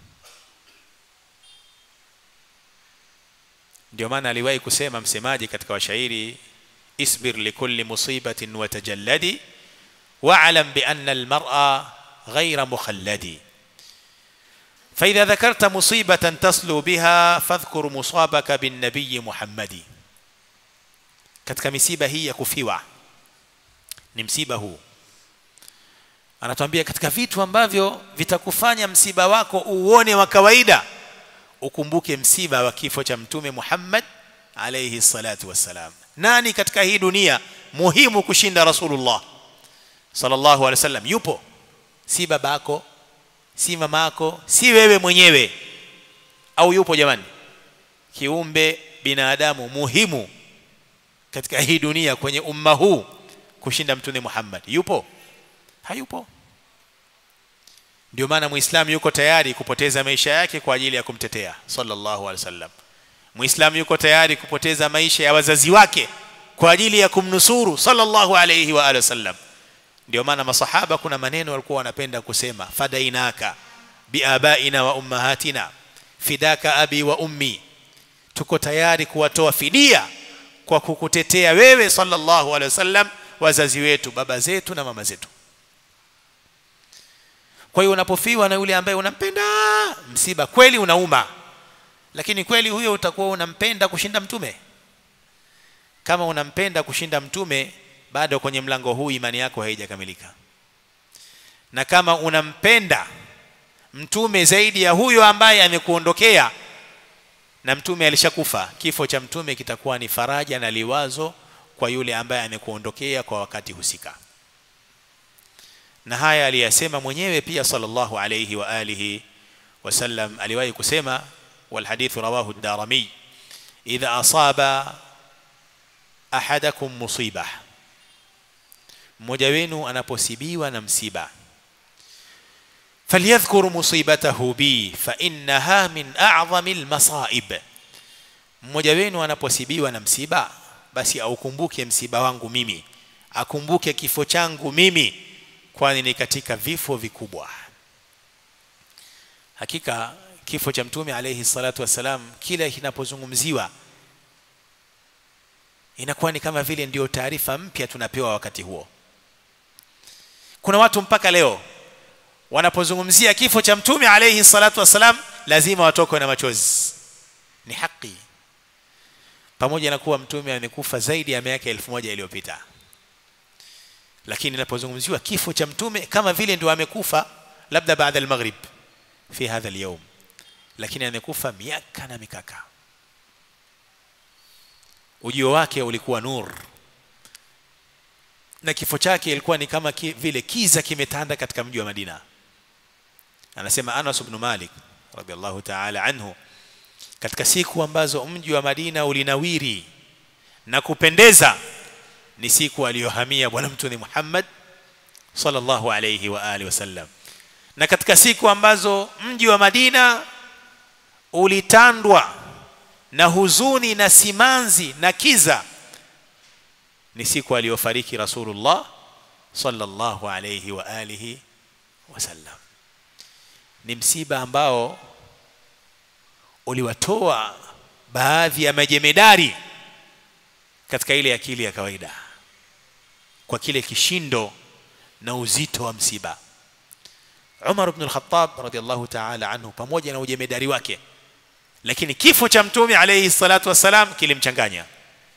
ndio maana aliwahi kusema msemaji katika washairi isbir likulli musibatin wa tajalladi wa'lam bi anna al-mar'a ghayra mukhalladi فإذا ذكرت مصيبة تصلو بها فاذكر مصابك بالنبي محمد katika misiba hii ya kufiwa ni msiba huu anatuambia katika vitu ambavyo vitakufanya msiba wako uone wa kawaida ukumbuke msiba wa kifo cha mtume Muhammad alayhi salatu wassalam nani katika hii dunia muhimu kushinda rasulullah sallallahu alaihi wasallam yupo si babako si mamako si wewe mwenyewe au yupo jamani kiumbe binadamu muhimu katika hii dunia kwenye umma huu kushinda mtume Muhammad yupo hayupo ndio maana muislamu yuko tayari kupoteza maisha yake kwa ajili ya kumtetea sallallahu alaihi wasallam muislamu yuko tayari kupoteza maisha ya wazazi wake kwa ajili ya kumnusuru sallallahu alayhi wa alihi wasallam ndio maana masahaba kuna maneno walikuwa wanapenda kusema fadainaka biabaina wa ummahatina fidaka abi wa ummi tuko tayari kuwatoa fidia kwa kukutetea wewe sallallahu alaihi wasallam wazazi wetu baba zetu na mama zetu kwa hiyo unapofiwa na yule ambaye unampenda msiba kweli unauma lakini kweli huyo utakuwa unampenda kushinda mtume kama unampenda kushinda mtume bado kwenye mlango huu imani yako haijakamilika na kama unampenda mtume zaidi ya huyo ambaye amekuondokea na mtume alishakufa kifo cha mtume kitakuwa ni faraja na liwazo kwa yule ambaye amekuondokea kwa wakati husika na haya aliyasema mwenyewe pia sallallahu alayhi wa alihi wasallam aliwahi kusema والحديث رواه الدارمي إذا أصاب أحدكم مصيبة mmoja wenu anaposibiwa na msiba falyadhkur musibatahu bi fa innaha min a'zami almasaib mmoja wenu anaposibiwa na msiba basi aukumbuke msiba wangu mimi akumbuke kifo changu mimi kwani ni katika vifo vikubwa hakika kifo cha mtume alayhi salatu wasalam kila kinapozungumziwa inakuwa ni kama vile ndio taarifa mpya tunapewa wakati huo kuna watu mpaka leo wanapozungumzia kifo cha mtume alayhi salatu wasalam lazima watokwe na machozi ni haki pamoja na kuwa mtume amekufa zaidi ya miaka elfu moja iliyopita lakini inapozungumziwa kifo cha mtume kama vile ndio amekufa labda baada al-maghrib fi hadha al-yawm lakini amekufa miaka na mikaka ujio wake ulikuwa nur na kifo chake ilikuwa ni kama ki, vile kiza kimetanda katika mji wa Madina anasema Anas ibn Malik radhiallahu ta'ala anhu katika siku ambazo mji wa Madina ulinawiri na kupendeza ni siku aliyohamia bwana mtume Muhammad sallallahu alayhi wa alihi wasallam na katika siku ambazo mji wa Madina ulitandwa na huzuni na simanzi na kiza ni siku aliyofariki Rasulullah sallallahu alayhi wa alihi wasallam ni msiba ambao uliwatoa baadhi ya majemedari katika ile akili ya kawaida kwa kile kishindo na uzito wa msiba Umar ibn al-Khattab radiyallahu ta'ala anhu pamoja na ujemedari wake lakini kifo cha mtume alayhi salatu wasalam kilimchanganya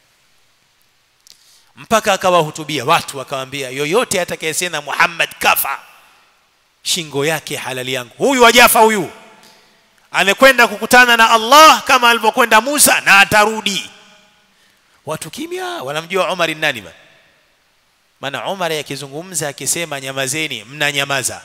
mpaka akawahutubia watu akawaambia yoyote atakayesema Muhammad kafa shingo yake halali yangu huyu wajafa huyu amekwenda kukutana na Allah kama alivyokwenda Musa na atarudi watu kimya wanamjua Umar ni nani maana Umar akizungumza akisema nyamazeni mnanyamaza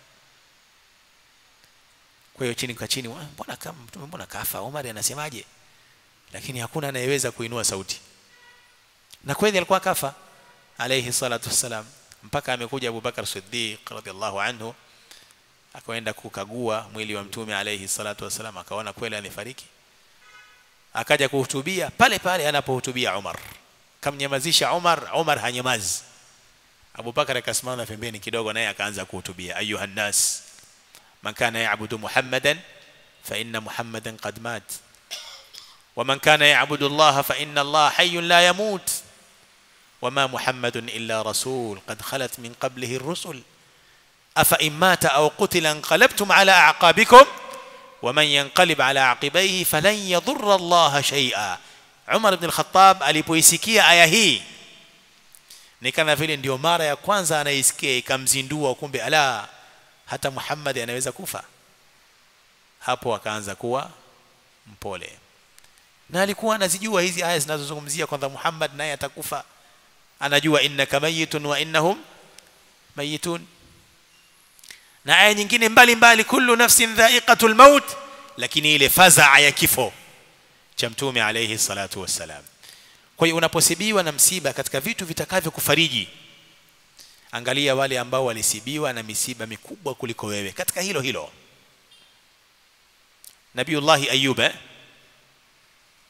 kwa hiyo chini kwa chini mbona kama mtume mbona kafa Umar anasemaje lakini hakuna anayeweza kuinua sauti na kweli alikuwa kafa alayhi salatu wassalam mpaka amekuja Abu Bakar Siddiq radhiallahu anhu akaenda kukagua mwili wa mtume alayhi salatu wassalam akaona kweli amefariki akaja kuhutubia pale pale anapohutubia Umar kamnyamazisha Umar Umar hanyamazi Abu Bakar akasimama pembeni kidogo naye akaanza kuhutubia ayuha nas man kana ya'budu Muhammadan fa inna Muhammadan qad mat ومن كان يعبد الله فإن الله حي لا يموت وما محمد إلا رسول قد خلت من قبله الرسل أفإن مات أو قتل انقلبتم على أعقابكم ومن ينقلب على عقبيه فلن يضر الله شيئا عمر بن الخطاب alipoisikia aya hii ni kama vile ndio mara ya kwanza anaisikia ikamzindua kumbe ala hata Muhammad anaweza kufa hapo akaanza kuwa mpole na alikuwa anazijua hizi aya zinazozungumzia kwamba Muhammad naye atakufa anajua innaka mayitun wa innahum mayitun na aya nyingine mbalimbali kullu nafsin dha'iqatul maut lakini ile fazaa ya kifo cha mtume alayhi salatu wassalam kwa hiyo unaposibiwa na msiba katika vitu vitakavyo kufariji angalia wale ambao walisibiwa na misiba mikubwa kuliko wewe katika hilo hilo Nabiullahi Ayyub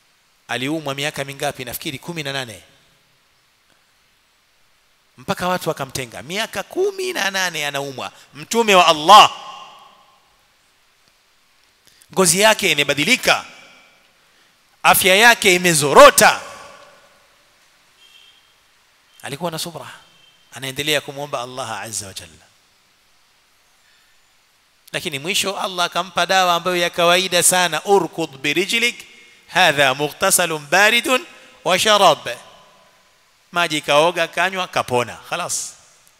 aliumwa miaka mingapi nafikiri kumi na nane mpaka watu wakamtenga miaka kumi na nane anaumwa mtume wa allah ngozi yake imebadilika afya yake imezorota alikuwa na subra anaendelea kumwomba allah azza wa jalla lakini mwisho allah akampa dawa ambayo ya kawaida sana urkud birijlik hadha mughtasalun baridun wa sharab maji kaoga kanywa kapona khalas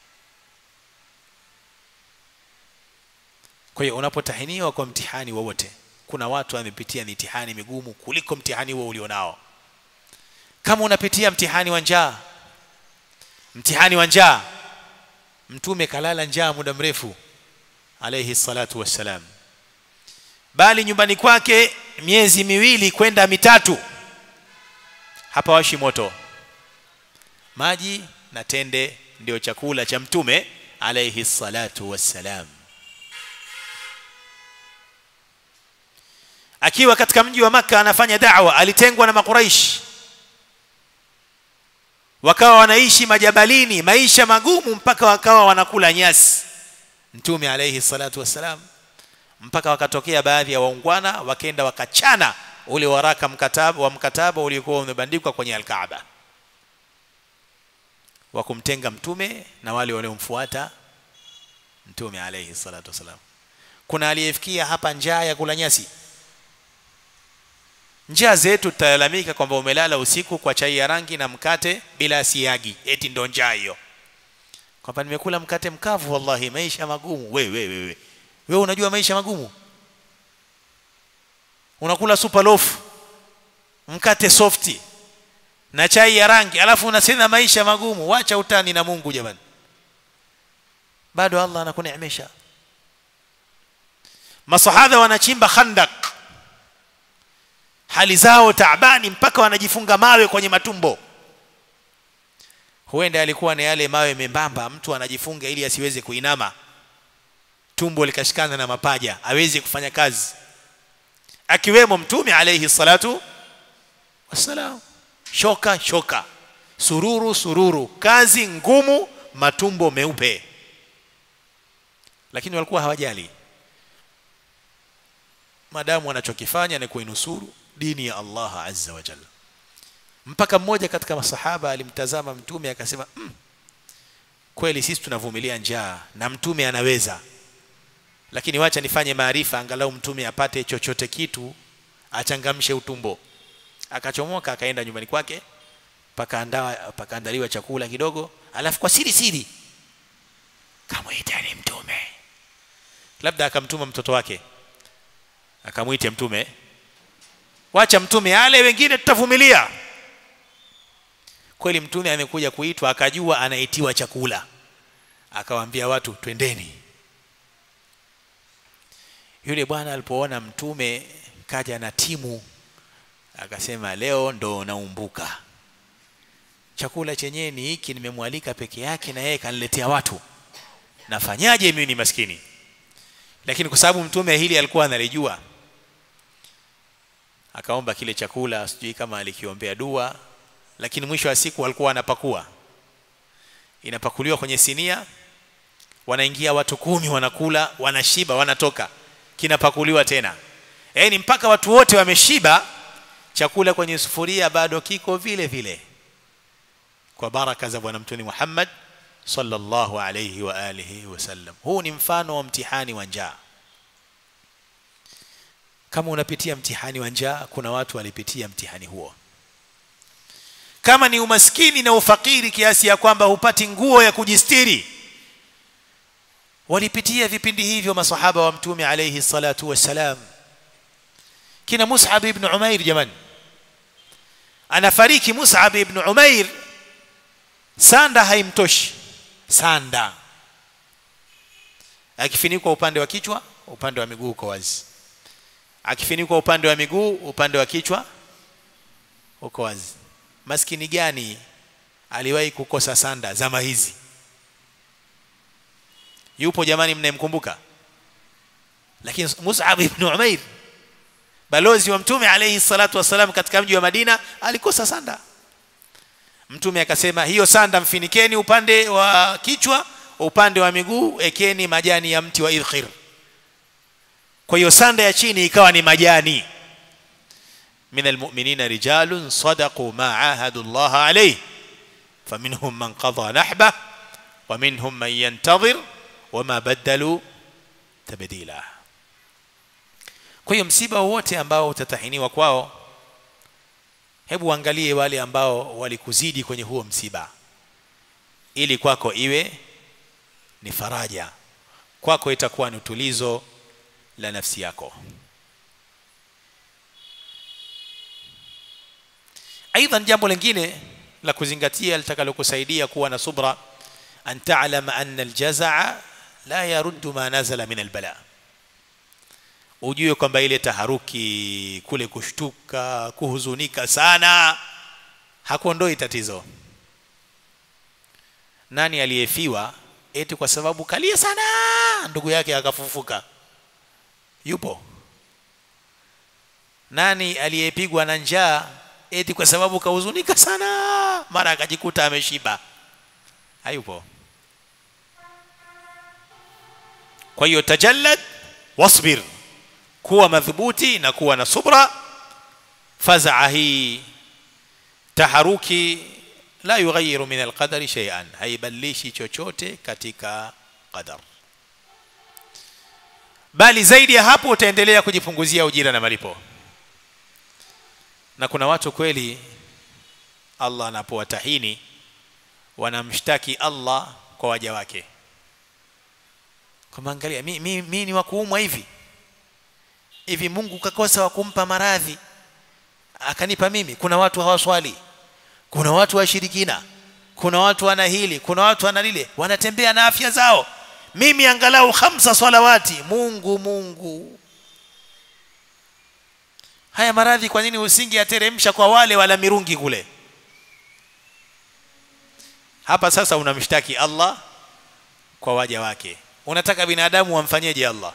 kwa hiyo unapotahiniwa kwa mtihani wowote kuna watu wamepitia mitihani migumu kuliko mtihani huo ulionao kama unapitia mtihani wa njaa mtihani wa njaa mtume kalala njaa muda mrefu alayhi salatu wassalam bali nyumbani kwake miezi miwili kwenda mitatu hapa washi moto maji na tende ndio chakula cha mtume alayhi salatu wassalam akiwa katika mji wa maka anafanya da'wa alitengwa na makuraish wakawa wanaishi majabalini maisha magumu mpaka wakawa wanakula nyasi mtume alayhi salatu wassalam mpaka wakatokea baadhi ya waungwana wakenda wakachana ule waraka mkataba wa mkataba uliokuwa umebandikwa kwenye alkaaba wa kumtenga mtume na wale waliomfuata mtume alayhi salatu wassalam kuna aliyefikia hapa njaa ya kula nyasi njaa zetu tutalalamika kwamba umelala usiku kwa chai ya rangi na mkate bila siagi eti ndo njaa hiyo kwamba nimekula mkate mkavu wallahi maisha magumu wewe wewe wewe wewe unajua maisha magumu unakula super loaf mkate softi na chai ya rangi alafu unasema maisha magumu wacha utani na Mungu jamani bado Allah anakuneemesha masahaba wanachimba khandak hali zao taabani mpaka wanajifunga mawe kwenye matumbo huenda alikuwa ni yale mawe membamba mtu anajifunga ili asiweze kuinama tumbo likashikana na mapaja aweze kufanya kazi akiwemo mtume alayhi salatu wassalam shoka shoka sururu sururu kazi ngumu matumbo meupe lakini walikuwa hawajali madamu wanachokifanya ni kuinusuru dini ya Allah azza wa jalla mpaka mmoja katika masahaba alimtazama mtume akasema mm, kweli sisi tunavumilia njaa na mtume anaweza lakini wacha nifanye maarifa angalau mtume apate chochote kitu achangamshe utumbo akachomoka akaenda nyumbani kwake pakaandaa pakaandaliwa chakula kidogo alafu kwa siri siri kamwitani mtume labda akamtuma mtoto wake akamwite mtume wacha mtume ale wengine tutavumilia kweli mtume amekuja kuitwa akajua anaitiwa chakula akawaambia watu twendeni yule bwana alipoona mtume kaja na timu akasema leo ndo naumbuka chakula chenyewe ni hiki nimemwalika peke yake na yeye kaniletea watu nafanyaje mimi ni maskini lakini kwa sababu mtume hili alikuwa analijua akaomba kile chakula sijui kama alikiombea dua lakini mwisho wa siku walikuwa wanapakua inapakuliwa kwenye sinia wanaingia watu kumi wanakula wanashiba wanatoka kinapakuliwa tena yaani mpaka watu wote wameshiba chakula kwenye sufuria bado kiko vile vile kwa baraka za bwana mtume Muhammad sallallahu alayhi wa alihi wasallam huu ni mfano wa mtihani wa njaa kama unapitia mtihani wa njaa kuna watu walipitia mtihani huo kama ni umaskini na ufakiri kiasi ya kwamba hupati nguo ya kujistiri walipitia vipindi hivyo masahaba wa mtume alayhi salatu wassalam kina Mus'ab ibn Umair jamani anafariki Mus'ab ibn Umair sanda haimtoshi sanda akifinikwa upande wa kichwa upande wa miguu uko wazi akifinikwa upande wa miguu upande wa kichwa uko wazi maskini gani aliwahi kukosa sanda zama hizi yupo jamani mnayemkumbuka lakini Mus'ab ibn Umair balozi wa mtume alayhi salatu wasalam katika mji wa Madina alikosa sanda mtume akasema hiyo sanda mfinikeni upande wa kichwa upande wa miguu ekeni majani ya mti wa idkhir kwa hiyo sanda ya chini ikawa ni majani من المؤمنين رجال صدقوا ما عاهدوا الله عليه فمنهم من قضى نحبه ومنهم من ينتظر وما بدلوا تبديلا kwa hiyo msiba wowote ambao utatahiniwa kwao hebu angalie wale ambao walikuzidi kwenye huo msiba ili kwako iwe ni faraja kwako itakuwa ni utulizo la nafsi yako ايضا jambo lingine la kuzingatia litakalokusaidia kuwa na subra an ta'lama anna aljazaa la yaruddu ma nazala min albala ujue kwamba ile taharuki kule kushtuka kuhuzunika sana hakuondoi tatizo nani aliyefiwa eti kwa sababu kalia sana ndugu yake akafufuka yupo nani aliyepigwa na njaa eti kwa sababu kahuzunika sana mara akajikuta ameshiba hayupo kwa hiyo tajallad wasbir kuwa madhubuti na kuwa na subra fazaa hii taharuki la yughayyiru min alqadari shay'an haibadilishi chochote katika qadar bali zaidi ya hapo utaendelea kujipunguzia ujira na malipo na kuna watu kweli Allah anapowatahini wanamshtaki Allah kwa waja wake kama angalia mi, mi, mi ni wakuumwa hivi hivi Mungu kakosa wa kumpa maradhi akanipa mimi kuna watu hawaswali kuna watu washirikina kuna watu wana hili kuna watu wana lile wanatembea na afya zao mimi angalau khamsa salawati Mungu Mungu haya maradhi kwa nini usingeyateremsha kwa wale wala mirungi kule hapa sasa unamshtaki Allah kwa waja wake unataka binadamu wamfanyeje Allah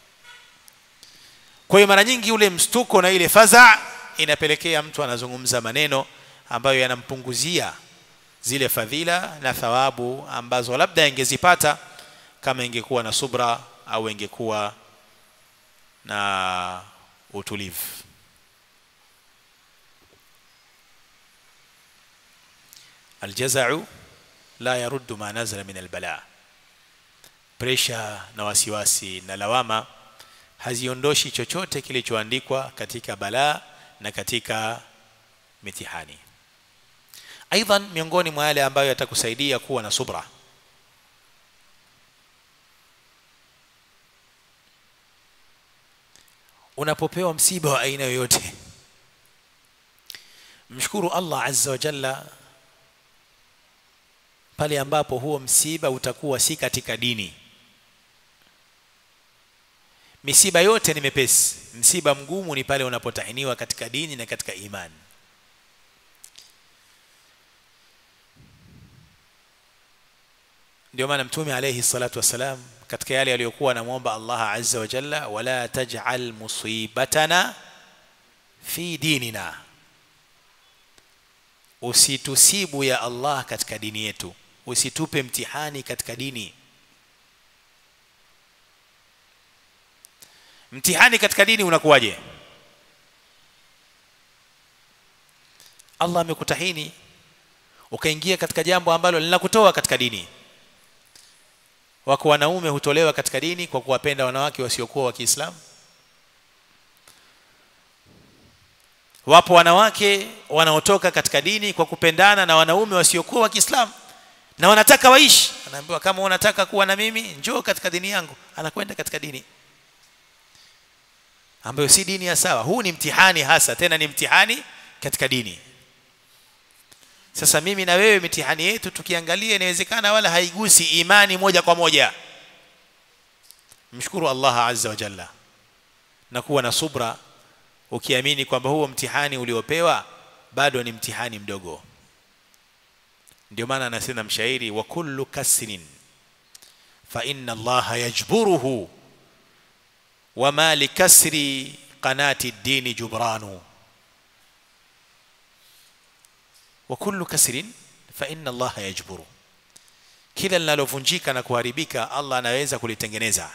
kwa hiyo mara nyingi ule mstuko na ile faza inapelekea mtu anazungumza maneno ambayo yanampunguzia zile fadhila na thawabu ambazo labda ingezipata kama ingekuwa na subra au ingekuwa na utulivu الجزع لا يرد ما نزل من البلاء presha na wasiwasi na lawama haziondoshi chochote kilichoandikwa katika balaa na katika mitihani aidan miongoni mwa yale ambayo yatakusaidia kuwa na subra unapopewa msiba wa aina yoyote mshukuru Allah azza wa jalla pale ambapo huo msiba utakuwa si katika dini misiba yote ni mepesi msiba mgumu ni pale unapotahiniwa katika dini na katika imani ndio maana mtume alayhi salatu wasalam katika yale aliyokuwa anamwomba Allah azza wa jalla wala taj'al musibatana fi dinina usitusibu ya Allah katika dini yetu usitupe mtihani katika dini mtihani katika dini unakuwaje Allah amekutahini ukaingia katika jambo ambalo linakutoa katika dini wako wanaume hutolewa katika dini kwa kuwapenda wanawake wasiokuwa wa Kiislamu wapo wanawake wanaotoka katika dini kwa kupendana na wanaume wasiokuwa wa Kiislamu na wanataka waishi anaambiwa kama unataka kuwa na mimi njoo katika dini yangu anakwenda katika dini ambayo si dini ya sawa huu ni mtihani hasa tena ni mtihani katika dini sasa mimi na wewe mitihani yetu tukiangalia inawezekana wala haigusi imani moja kwa moja mshukuru Allah azza wa jalla na kuwa na subra ukiamini kwamba huo mtihani uliopewa bado ni mtihani mdogo ndio maana anasema mshairi wa kullu kasrin fa inna Allah yajburuhu wama likasri qanati dini jubranu wa kullu kasrin fa inna allaha yajburu kila linalovunjika na kuharibika allah anaweza kulitengeneza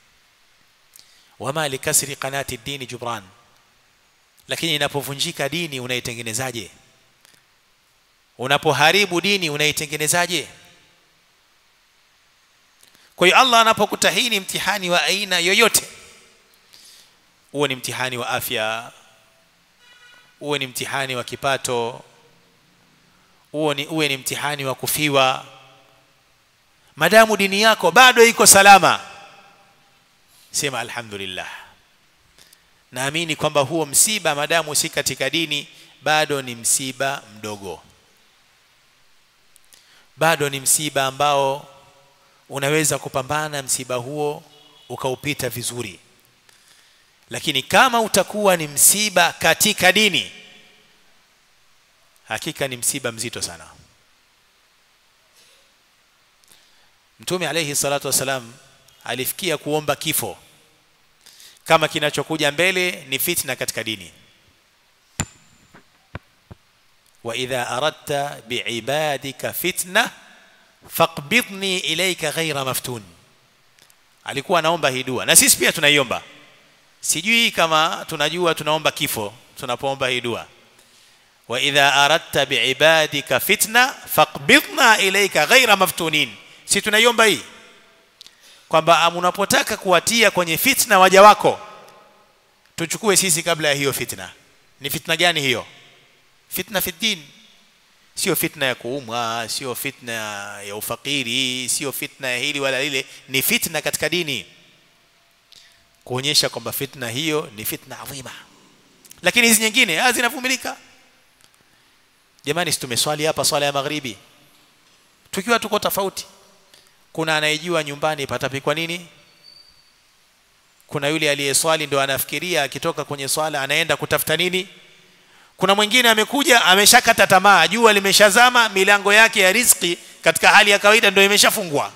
wama likasri qanati dini jubran lakini inapovunjika dini unaitengenezaje unapoharibu dini unaitengenezaje kwa hiyo allah anapokutahini mtihani wa aina yoyote uwe ni mtihani wa afya uwe ni mtihani wa kipato uwe ni, uwe ni mtihani wa kufiwa madamu dini yako bado iko salama sema alhamdulillah naamini kwamba huo msiba madamu si katika dini bado ni msiba mdogo bado ni msiba ambao unaweza kupambana msiba huo ukaupita vizuri lakini kama utakuwa ni msiba katika dini hakika ni msiba mzito sana mtume alayhi salatu wasalam alifikia kuomba kifo kama kinachokuja mbele ni fitna katika dini wa idha aradta biibadika fitna faqbidni ilayka ghaira maftun alikuwa anaomba hii dua na sisi pia tunaiomba sijui kama tunajua tunaomba kifo tunapoomba hii dua wa idha aradta biibadika fitna faqbidna ilayka ghaira maftunin si tunaiomba hii kwamba unapotaka kuwatia kwenye fitna waja wako tuchukue sisi kabla ya hiyo fitna ni fitna gani hiyo fitna fi din sio fitna ya kuumwa sio fitna ya ufakiri sio fitna ya hili wala lile ni fitna katika dini kuonyesha kwamba fitna hiyo ni fitna adhima lakini hizi nyingine zinavumilika jamani tumeswali hapa swala ya magharibi tukiwa tuko tofauti kuna anayejua nyumbani patapikwa nini kuna yule aliyeswali ndo anafikiria akitoka kwenye swala anaenda kutafuta nini kuna mwingine amekuja ameshakata tamaa jua limeshazama milango yake ya riziki katika hali ya kawaida ndio imeshafungwa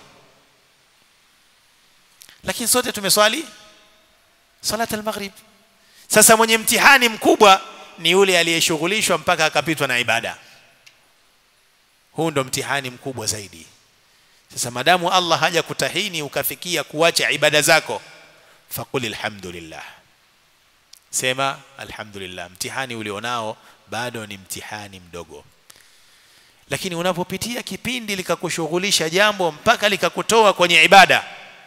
lakini sote tumeswali salat al-maghrib sasa mwenye mtihani mkubwa ni yule aliyeshughulishwa mpaka akapitwa na ibada huu ndo mtihani mkubwa zaidi sasa madamu Allah haja kutahini ukafikia kuacha ibada zako faqul alhamdulillah sema alhamdulillah mtihani ulionao bado ni mtihani mdogo lakini unapopitia kipindi likakushughulisha jambo mpaka likakutoa kwenye ibada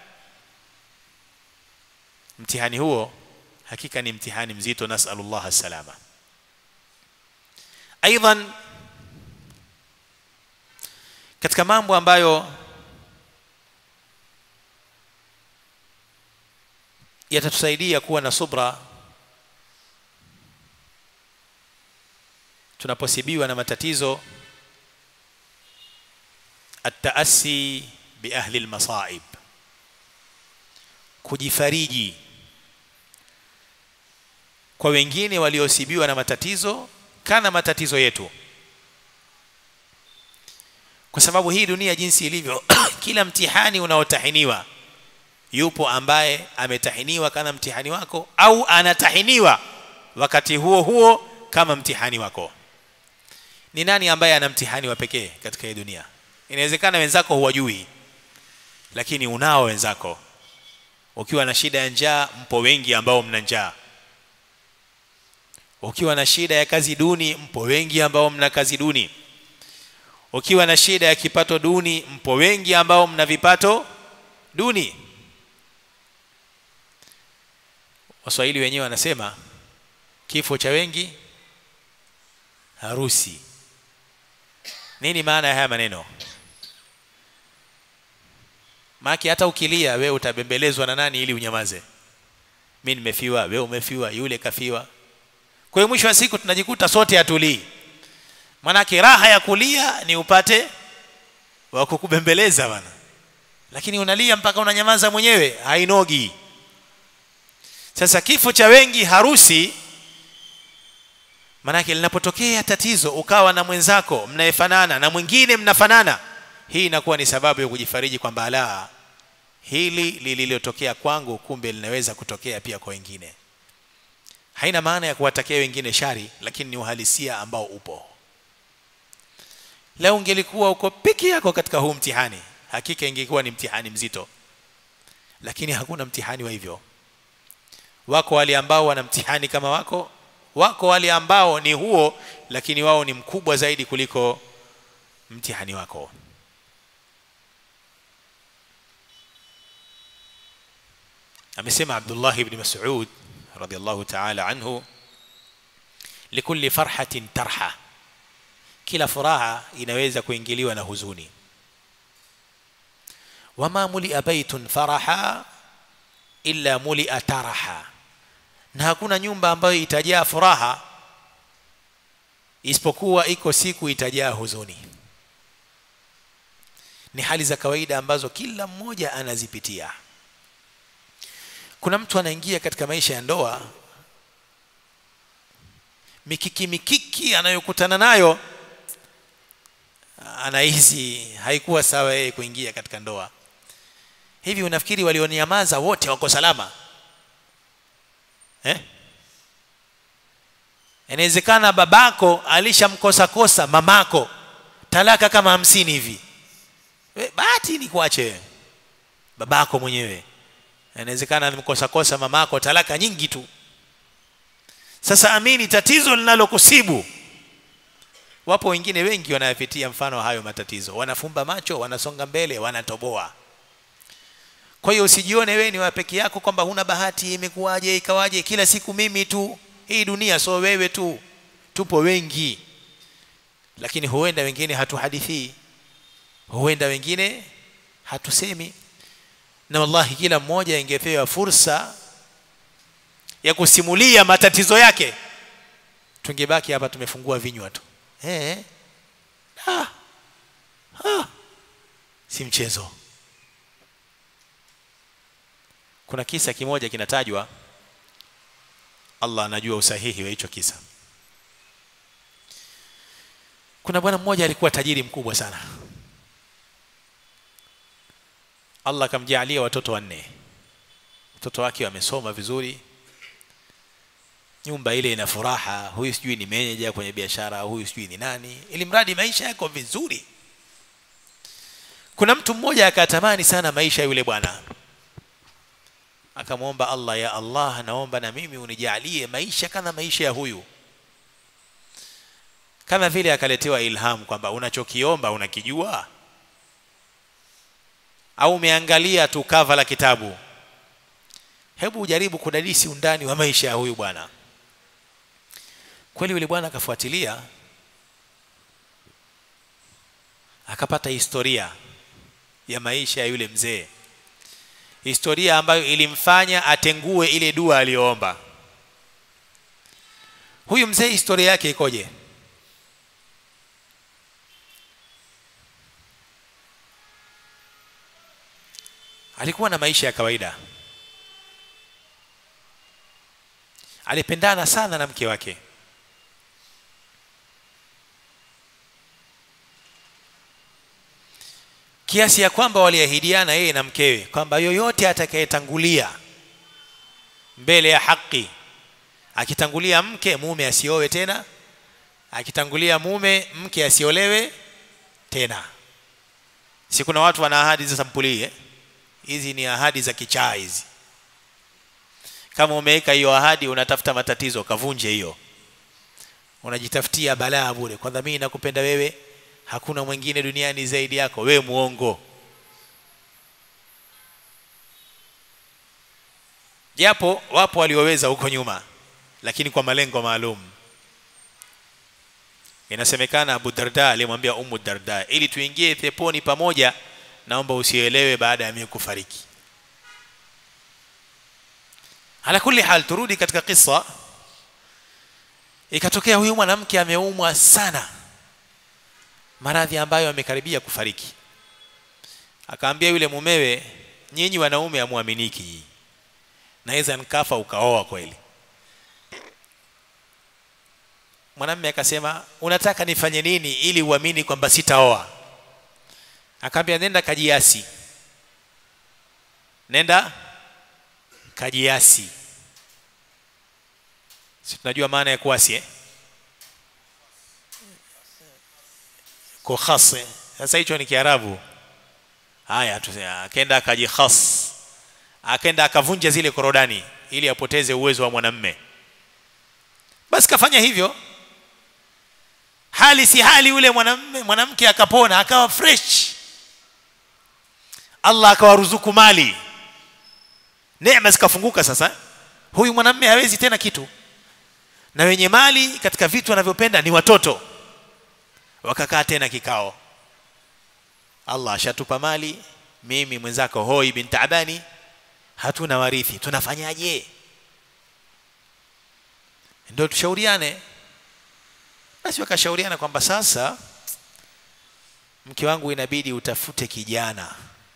mtihani huo hakika ni mtihani mzito nasallallahu salama aidan katika mambo ambayo yatatusaidia kuwa na subra tunaposibiwa na matatizo التأسي بأهل المصائب kujifariji kwa wengine waliosibiwa na matatizo kana matatizo yetu kwa sababu hii dunia jinsi ilivyo kila mtihani unaotahiniwa yupo ambaye ametahiniwa kana mtihani wako au anatahiniwa wakati huo huo kama mtihani wako ni nani ambaye ana mtihani wa pekee katika hii dunia inawezekana wenzako huwajui lakini unao wenzako ukiwa na shida ya njaa mpo wengi ambao mna njaa ukiwa na shida ya kazi duni mpo wengi ambao mna kazi duni ukiwa na shida ya kipato duni mpo wengi ambao mna vipato duni waswahili wenyewe wanasema kifo cha wengi harusi nini maana ya haya maneno maki hata ukilia wewe utabembelezwa na nani ili unyamaze mimi nimefiwa wewe umefiwa yule kafiwa kwa hiyo mwisho wa siku tunajikuta sote hatulii manake raha ya kulia ni upate wa kukubembeleza bana lakini unalia mpaka unanyamaza mwenyewe hainogi sasa kifo cha wengi harusi manake linapotokea tatizo ukawa na mwenzako mnayefanana na mwingine mnafanana hii inakuwa ni sababu ya kujifariji kwamba ala hili lililotokea kwangu kumbe linaweza kutokea pia kwa wengine haina maana ya kuwatakia wengine shari lakini ni uhalisia ambao upo leo ungelikuwa uko peke yako katika huu mtihani hakika ingekuwa ni mtihani mzito lakini hakuna mtihani wa hivyo wako wale ambao wana mtihani kama wako wako wale ambao ni huo lakini wao ni mkubwa zaidi kuliko mtihani wako amesema Abdullah ibn Mas'ud radiyallahu ta'ala anhu likulli farhatin tarha kila furaha inaweza kuingiliwa na huzuni wama mulia baitun faraha illa mulia taraha na hakuna nyumba ambayo itajaa furaha isipokuwa iko siku itajaa huzuni ni hali za kawaida ambazo kila mmoja anazipitia kuna mtu anaingia katika maisha ya ndoa mikiki mikiki anayokutana nayo anahisi haikuwa sawa yeye kuingia katika ndoa hivi unafikiri walionyamaza wote wako salama eh inawezekana babako alishamkosa kosa mamako talaka kama hamsini hivi bahati ni kuache babako mwenyewe inawezekana alimkosa kosa mamako talaka nyingi tu sasa amini tatizo linalokusibu wapo wengine wengi wanayapitia mfano hayo matatizo wanafumba macho wanasonga mbele wanatoboa kwa hiyo usijione wewe ni wa peke yako kwamba huna bahati imekuwaje ikawaje kila siku mimi tu hii dunia so wewe tu tupo wengi lakini huenda wengine hatuhadithii huenda wengine hatusemi na wallahi kila mmoja ingepewa fursa ya kusimulia matatizo yake tungebaki hapa tumefungua vinywa tu eh ah. Ah. si mchezo kuna kisa kimoja kinatajwa Allah anajua usahihi wa hicho kisa kuna bwana mmoja alikuwa tajiri mkubwa sana Allah akamjalia watoto wanne watoto wake wamesoma vizuri nyumba ile ina furaha huyu sijui ni manager kwenye biashara huyu sijui ni nani ili mradi maisha yako vizuri kuna mtu mmoja akatamani sana maisha yule bwana akamwomba Allah ya Allah naomba na mimi unijalie maisha kama maisha ya huyu kama vile akaletewa ilham kwamba unachokiomba unakijua au umeangalia tu kava la kitabu hebu ujaribu kudadisi undani wa maisha ya huyu bwana kweli yule bwana akafuatilia akapata historia ya maisha ya yule mzee historia ambayo ilimfanya atengue ile dua aliyoomba huyu mzee historia yake ikoje alikuwa na maisha ya kawaida alipendana sana na mke wake kiasi ya kwamba waliahidiana yeye na mkewe kwamba yoyote atakayetangulia mbele ya haki akitangulia mke mume asiowe tena akitangulia mume mke asiolewe tena si kuna watu wana ahadi za sampuli eh? hizi ni ahadi za kichaa hizi kama umeweka hiyo ahadi unatafuta matatizo kavunje hiyo unajitafutia balaa bure kwanza mimi nakupenda wewe hakuna mwingine duniani zaidi yako wewe muongo japo wapo walioweza huko nyuma lakini kwa malengo maalum inasemekana Abu Darda alimwambia Ummu Darda ili tuingie peponi pamoja naomba usielewe baada ya mimi kufariki ala kulli hal turudi katika kisa ikatokea huyu mwanamke ameumwa sana maradhi ambayo amekaribia kufariki akaambia yule mumewe nyinyi wanaume hamuaminiki naweza nikafa ukaoa kweli mwanamume akasema unataka nifanye nini ili uamini kwamba sitaoa akaambia nenda kajiasi nenda kajiasi si tunajua maana ya kuasi eh? kukhas eh? sasa hicho ni kiarabu haya tu akaenda akajikhas akaenda akavunja zile korodani ili apoteze uwezo wa mwanamme basi kafanya hivyo hali si hali yule mwanamme mwanamke akapona akawa fresh Allah akawaruzuku mali neema zikafunguka sasa huyu mwanamme hawezi tena kitu na wenye mali katika vitu wanavyopenda ni watoto wakakaa tena kikao Allah ashatupa mali mimi mwenzako hoi bin taabani hatuna warithi tunafanyaje ndio tushauriane basi wakashauriana kwamba sasa mke wangu inabidi utafute kijana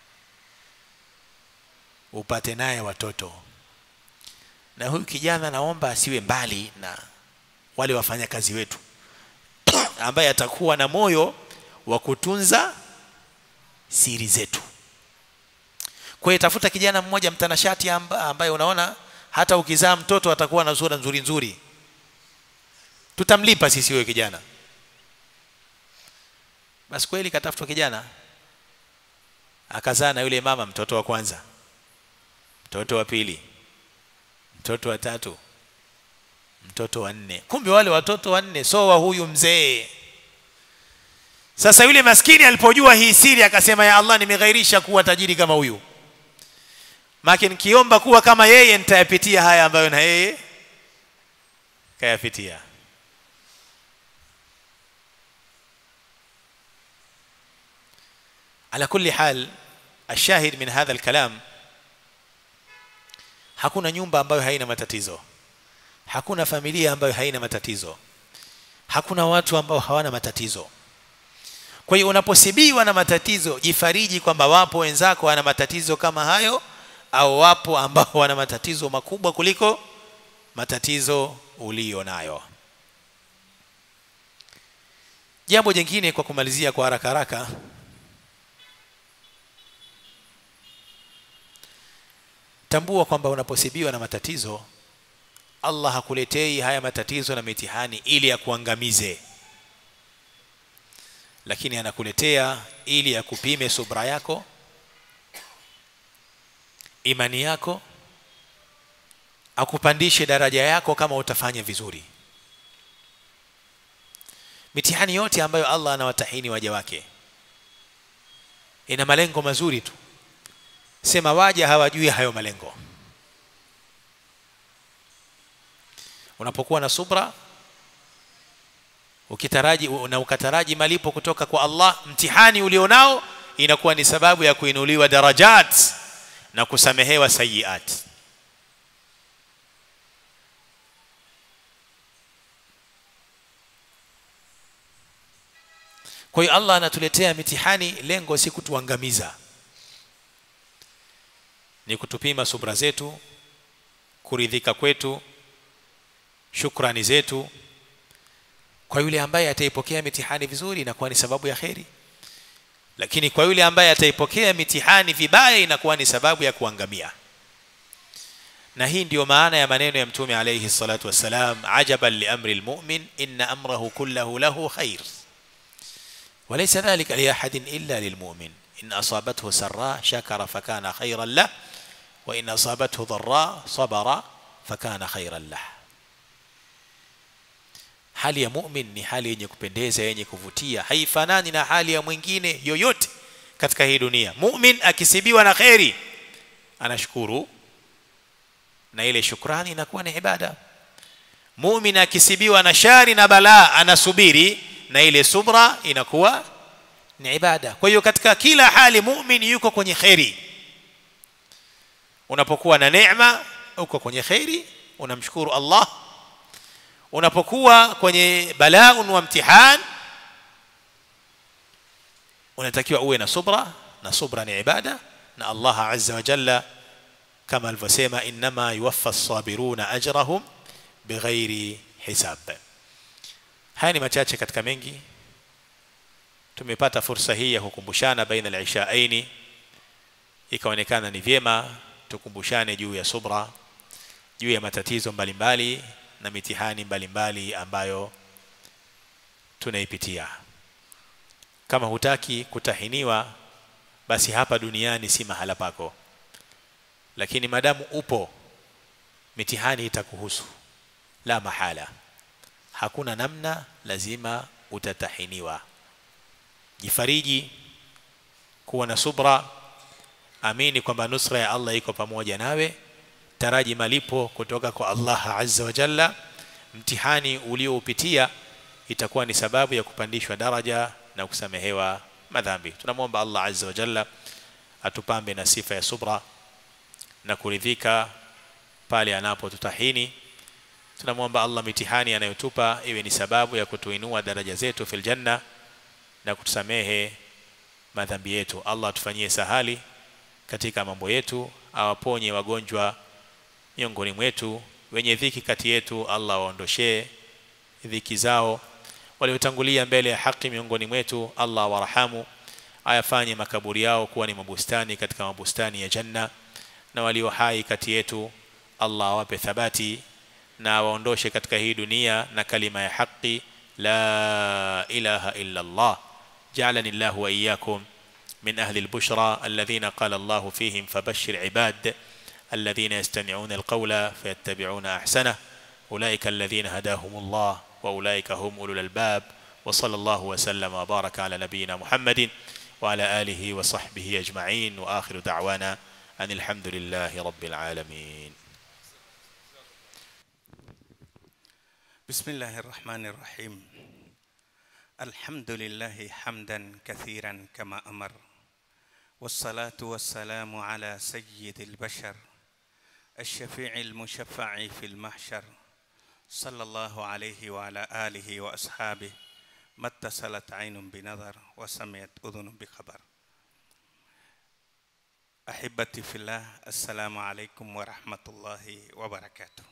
upate naye watoto na huyu kijana naomba asiwe mbali na wale wafanyakazi wetu ambaye atakuwa na moyo wa kutunza siri zetu kwa hiyo tafuta kijana mmoja mtanashati amba, ambaye unaona hata ukizaa mtoto atakuwa na sura nzuri nzuri tutamlipa sisi huyo kijana basi kweli katafutwa kijana akazaa na yule mama mtoto wa kwanza mtoto wa pili mtoto wa tatu mtoto wa nne kumbe wale watoto wanne so wa huyu mzee sasa yule maskini alipojua hii siri akasema ya Allah nimeghairisha kuwa tajiri kama huyu maki nikiomba kuwa kama yeye nitayapitia haya ambayo na yeye kayapitia على كل حال الشاهد من هذا الكلام hakuna nyumba ambayo haina matatizo hakuna familia ambayo haina matatizo hakuna watu ambao hawana matatizo kwa hiyo unaposibiwa na matatizo jifariji kwamba wapo wenzako wana matatizo kama hayo au wapo ambao wana matatizo makubwa kuliko matatizo ulio nayo jambo jingine kwa kumalizia kwa haraka haraka tambua kwamba unaposibiwa na matatizo Allah hakuletei haya matatizo na mitihani ili akuangamize lakini anakuletea ili akupime subra yako imani yako akupandishe daraja yako kama utafanya vizuri mitihani yote ambayo Allah anawatahini waja wake ina malengo mazuri tu sema waja hawajui hayo malengo unapokuwa na subra ukitaraji na ukataraji malipo kutoka kwa Allah mtihani ulionao inakuwa ni sababu ya kuinuliwa darajat na kusamehewa sayiat kwa hiyo Allah anatuletea mitihani lengo si kutuangamiza ni kutupima subra zetu kuridhika kwetu shukrani zetu kwa yule ambaye ataipokea mitihani vizuri inakuwa ni sababu ya kheri lakini kwa yule ambaye ataipokea mitihani vibaya inakuwa ni sababu ya kuangamia na hii ndiyo maana ya maneno ya mtume alayhi salatu wassalam ajaban liamri almu'min inna amrahu kullahu lahu khair وليس ذلك لأحد إلا للمؤمن إن أصابته سراء شكر فكان خيرا له وإن أصابته ضراء صبر فكان خيرا له hali ya mu'min ni hali yenye kupendeza yenye kuvutia haifanani na hali ya mwingine yoyote katika hii dunia mu'min akisibiwa na kheri anashukuru na ile shukrani inakuwa ni ibada mu'min akisibiwa na shari na balaa anasubiri na ile subra inakuwa ni ibada kwa hiyo katika kila hali mu'min yuko kwenye kheri unapokuwa na neema uko kwenye kheri unamshukuru Allah unapokuwa kwenye balaun wa mtihan unatakiwa uwe na subra na subra ni ibada na Allah azza wa jalla kama alivyosema inma yuwaffa as-sabiruna ajrahum bighairi hisab haya ni machache katika mengi tumepata fursa hii ya kukumbushana baina al-ishaaini ikaonekana ni vyema tukumbushane juu ya subra juu ya matatizo mbalimbali na mitihani mbalimbali mbali ambayo tunaipitia kama hutaki kutahiniwa basi hapa duniani si mahala pako lakini madamu upo mitihani itakuhusu la mahala hakuna namna lazima utatahiniwa jifariji kuwa na subra amini kwamba nusra ya Allah iko pamoja nawe taraji malipo kutoka kwa Allah azza wa jalla mtihani ulioupitia itakuwa ni sababu ya kupandishwa daraja na kusamehewa madhambi tunamwomba Allah azza wa jalla atupambe na sifa ya subra na kuridhika pale anapotutahini tunamwomba Allah mitihani anayotupa iwe ni sababu ya kutuinua daraja zetu fil janna na kutusamehe madhambi yetu Allah atufanyie sahali katika mambo yetu awaponye wagonjwa miongoni mwetu wenye dhiki kati yetu Allah waondoshee dhiki zao waliotangulia mbele ya haki miongoni mwetu Allah warahamu ayafanye makaburi yao kuwa ni mabustani katika mabustani ya janna na walio hai kati yetu Allah awape thabati na waondoshe katika hii dunia na kalima ya haki la ilaha illa Allah جعلني الله وإياكم من أهل البشرى الذين قال الله فيهم فبشر عباد الذين يستمعون القول فيتبعون أحسنه أولئك الذين هداهم الله وأولئك هم أولو الألباب وصلى الله وسلم وبارك على نبينا محمد وعلى آله وصحبه أجمعين وآخر دعوانا أن الحمد لله رب العالمين بسم الله الرحمن الرحيم الحمد لله حمدا كثيرا كما امر والصلاه والسلام على سيد البشر الشفيع المشفع في المحشر صلى الله عليه وعلى اله واصحابه ما اتصلت عين بنظر وسمعت اذن بخبر احبتي في الله السلام عليكم ورحمه الله وبركاته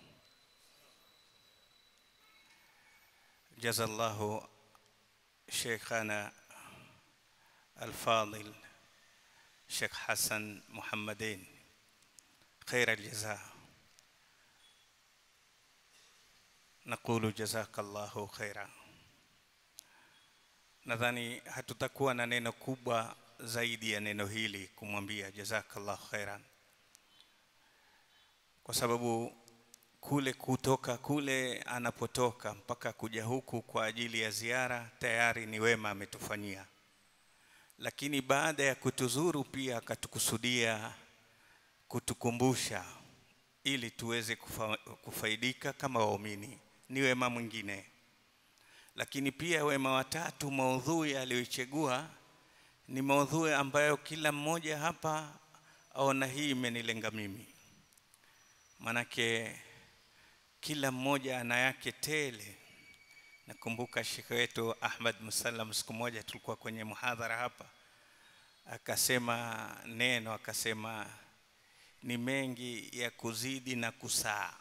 جزا الله شيخنا الفاضل شيخ حسن محمدين خير الجزاء نقول جزاك الله خيرا nadhani hatutakuwa na neno kubwa zaidi ya neno hili kumwambia jazakallahu khairan kwa sababu kule kutoka kule anapotoka mpaka kuja huku kwa ajili ya ziara tayari ni wema ametufanyia lakini baada ya kutuzuru pia akatukusudia kutukumbusha ili tuweze kufa, kufaidika kama waumini ni wema mwingine lakini pia wema watatu maudhui aliyoichagua ni maudhui ambayo kila mmoja hapa aona hii imenilenga mimi manake kila mmoja ana yake tele nakumbuka shekhe wetu Ahmad Musallam siku moja tulikuwa kwenye muhadhara hapa akasema neno akasema ni mengi ya kuzidi na kusaa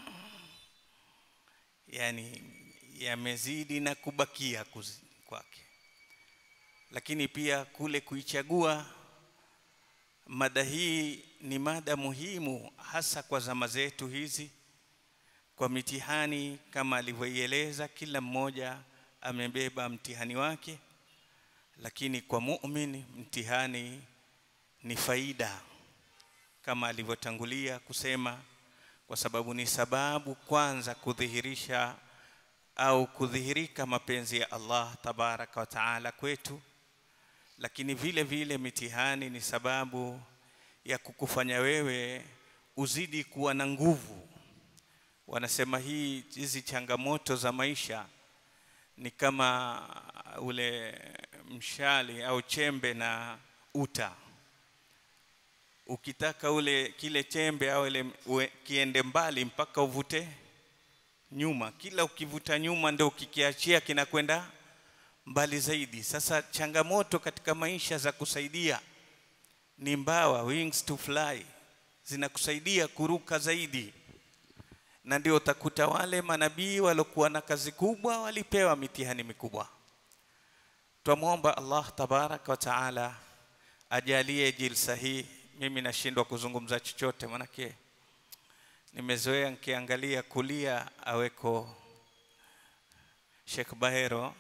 yani yamezidi na kubakia kwake lakini pia kule kuichagua mada hii ni mada muhimu hasa kwa zama zetu hizi kwa mitihani kama alivyoieleza kila mmoja amebeba mtihani wake lakini kwa muumini mtihani ni faida kama alivyotangulia kusema kwa sababu ni sababu kwanza kudhihirisha au kudhihirika mapenzi ya Allah tabaraka wa taala kwetu lakini vile vile mitihani ni sababu ya kukufanya wewe uzidi kuwa na nguvu wanasema hii hizi changamoto za maisha ni kama ule mshali au chembe na uta ukitaka ule kile chembe au ile ue, kiende mbali mpaka uvute nyuma kila ukivuta nyuma ndio ukikiachia kinakwenda mbali zaidi sasa changamoto katika maisha za kusaidia ni mbawa wings to fly zinakusaidia kuruka zaidi na ndio utakuta wale manabii waliokuwa na kazi kubwa walipewa mitihani mikubwa twamwomba Allah tabaraka wa taala ajalie jilsa hii mimi nashindwa kuzungumza chochote manake nimezoea nikiangalia kulia aweko Sheikh Bahero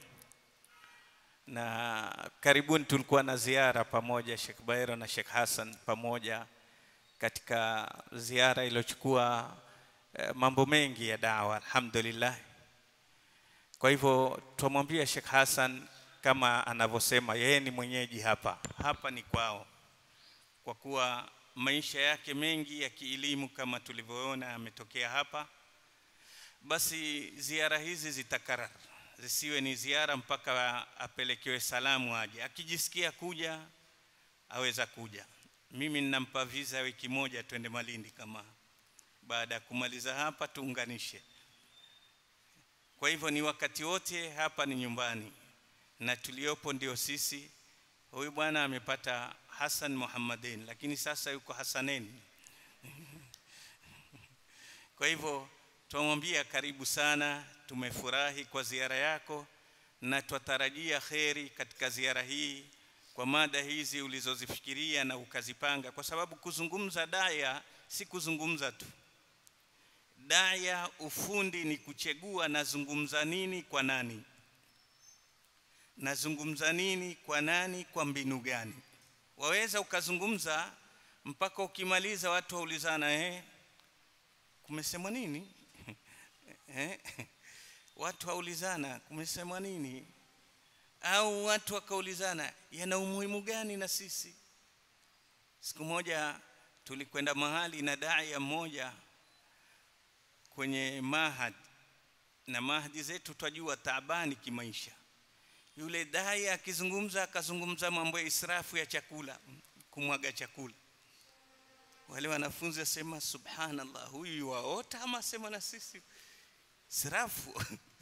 na karibuni tulikuwa na ziara pamoja Sheikh Bahero na Sheikh Hassan pamoja katika ziara iliyochukua eh, mambo mengi ya dawa alhamdulillah. Kwa hivyo tumwambia Sheikh Hassan kama anavyosema yeye ni mwenyeji hapa, hapa ni kwao, kwa kuwa maisha yake mengi ya kielimu kama tulivyoona ametokea hapa, basi ziara hizi zitakarara, zisiwe ni ziara mpaka apelekewe salamu aje. Akijisikia kuja aweza kuja. Mimi ninampa visa wiki moja twende Malindi, kama baada ya kumaliza hapa tuunganishe. Kwa hivyo ni wakati wote hapa ni nyumbani na tuliopo ndio sisi. Huyu bwana amepata Hassan Muhammadin, lakini sasa yuko Hassanen. Kwa hivyo tunamwambia karibu sana, tumefurahi kwa ziara yako na twatarajia kheri katika ziara hii kwa mada hizi ulizozifikiria na ukazipanga, kwa sababu kuzungumza daya si kuzungumza tu. Daya ufundi ni kuchagua nazungumza nini kwa nani, nazungumza nini kwa nani, kwa mbinu gani. Waweza ukazungumza mpaka ukimaliza watu waulizana, eh, kumesemwa nini? eh, watu waulizana kumesemwa nini, au watu wakaulizana yana umuhimu gani na sisi. Siku moja tulikwenda mahali na daia mmoja kwenye mahad, na mahadi zetu twajua taabani kimaisha. Yule daia akizungumza, akazungumza mambo ya israfu ya chakula, kumwaga chakula. Wale wanafunzi wasema subhanallah, huyu waota ama asema na sisi israfu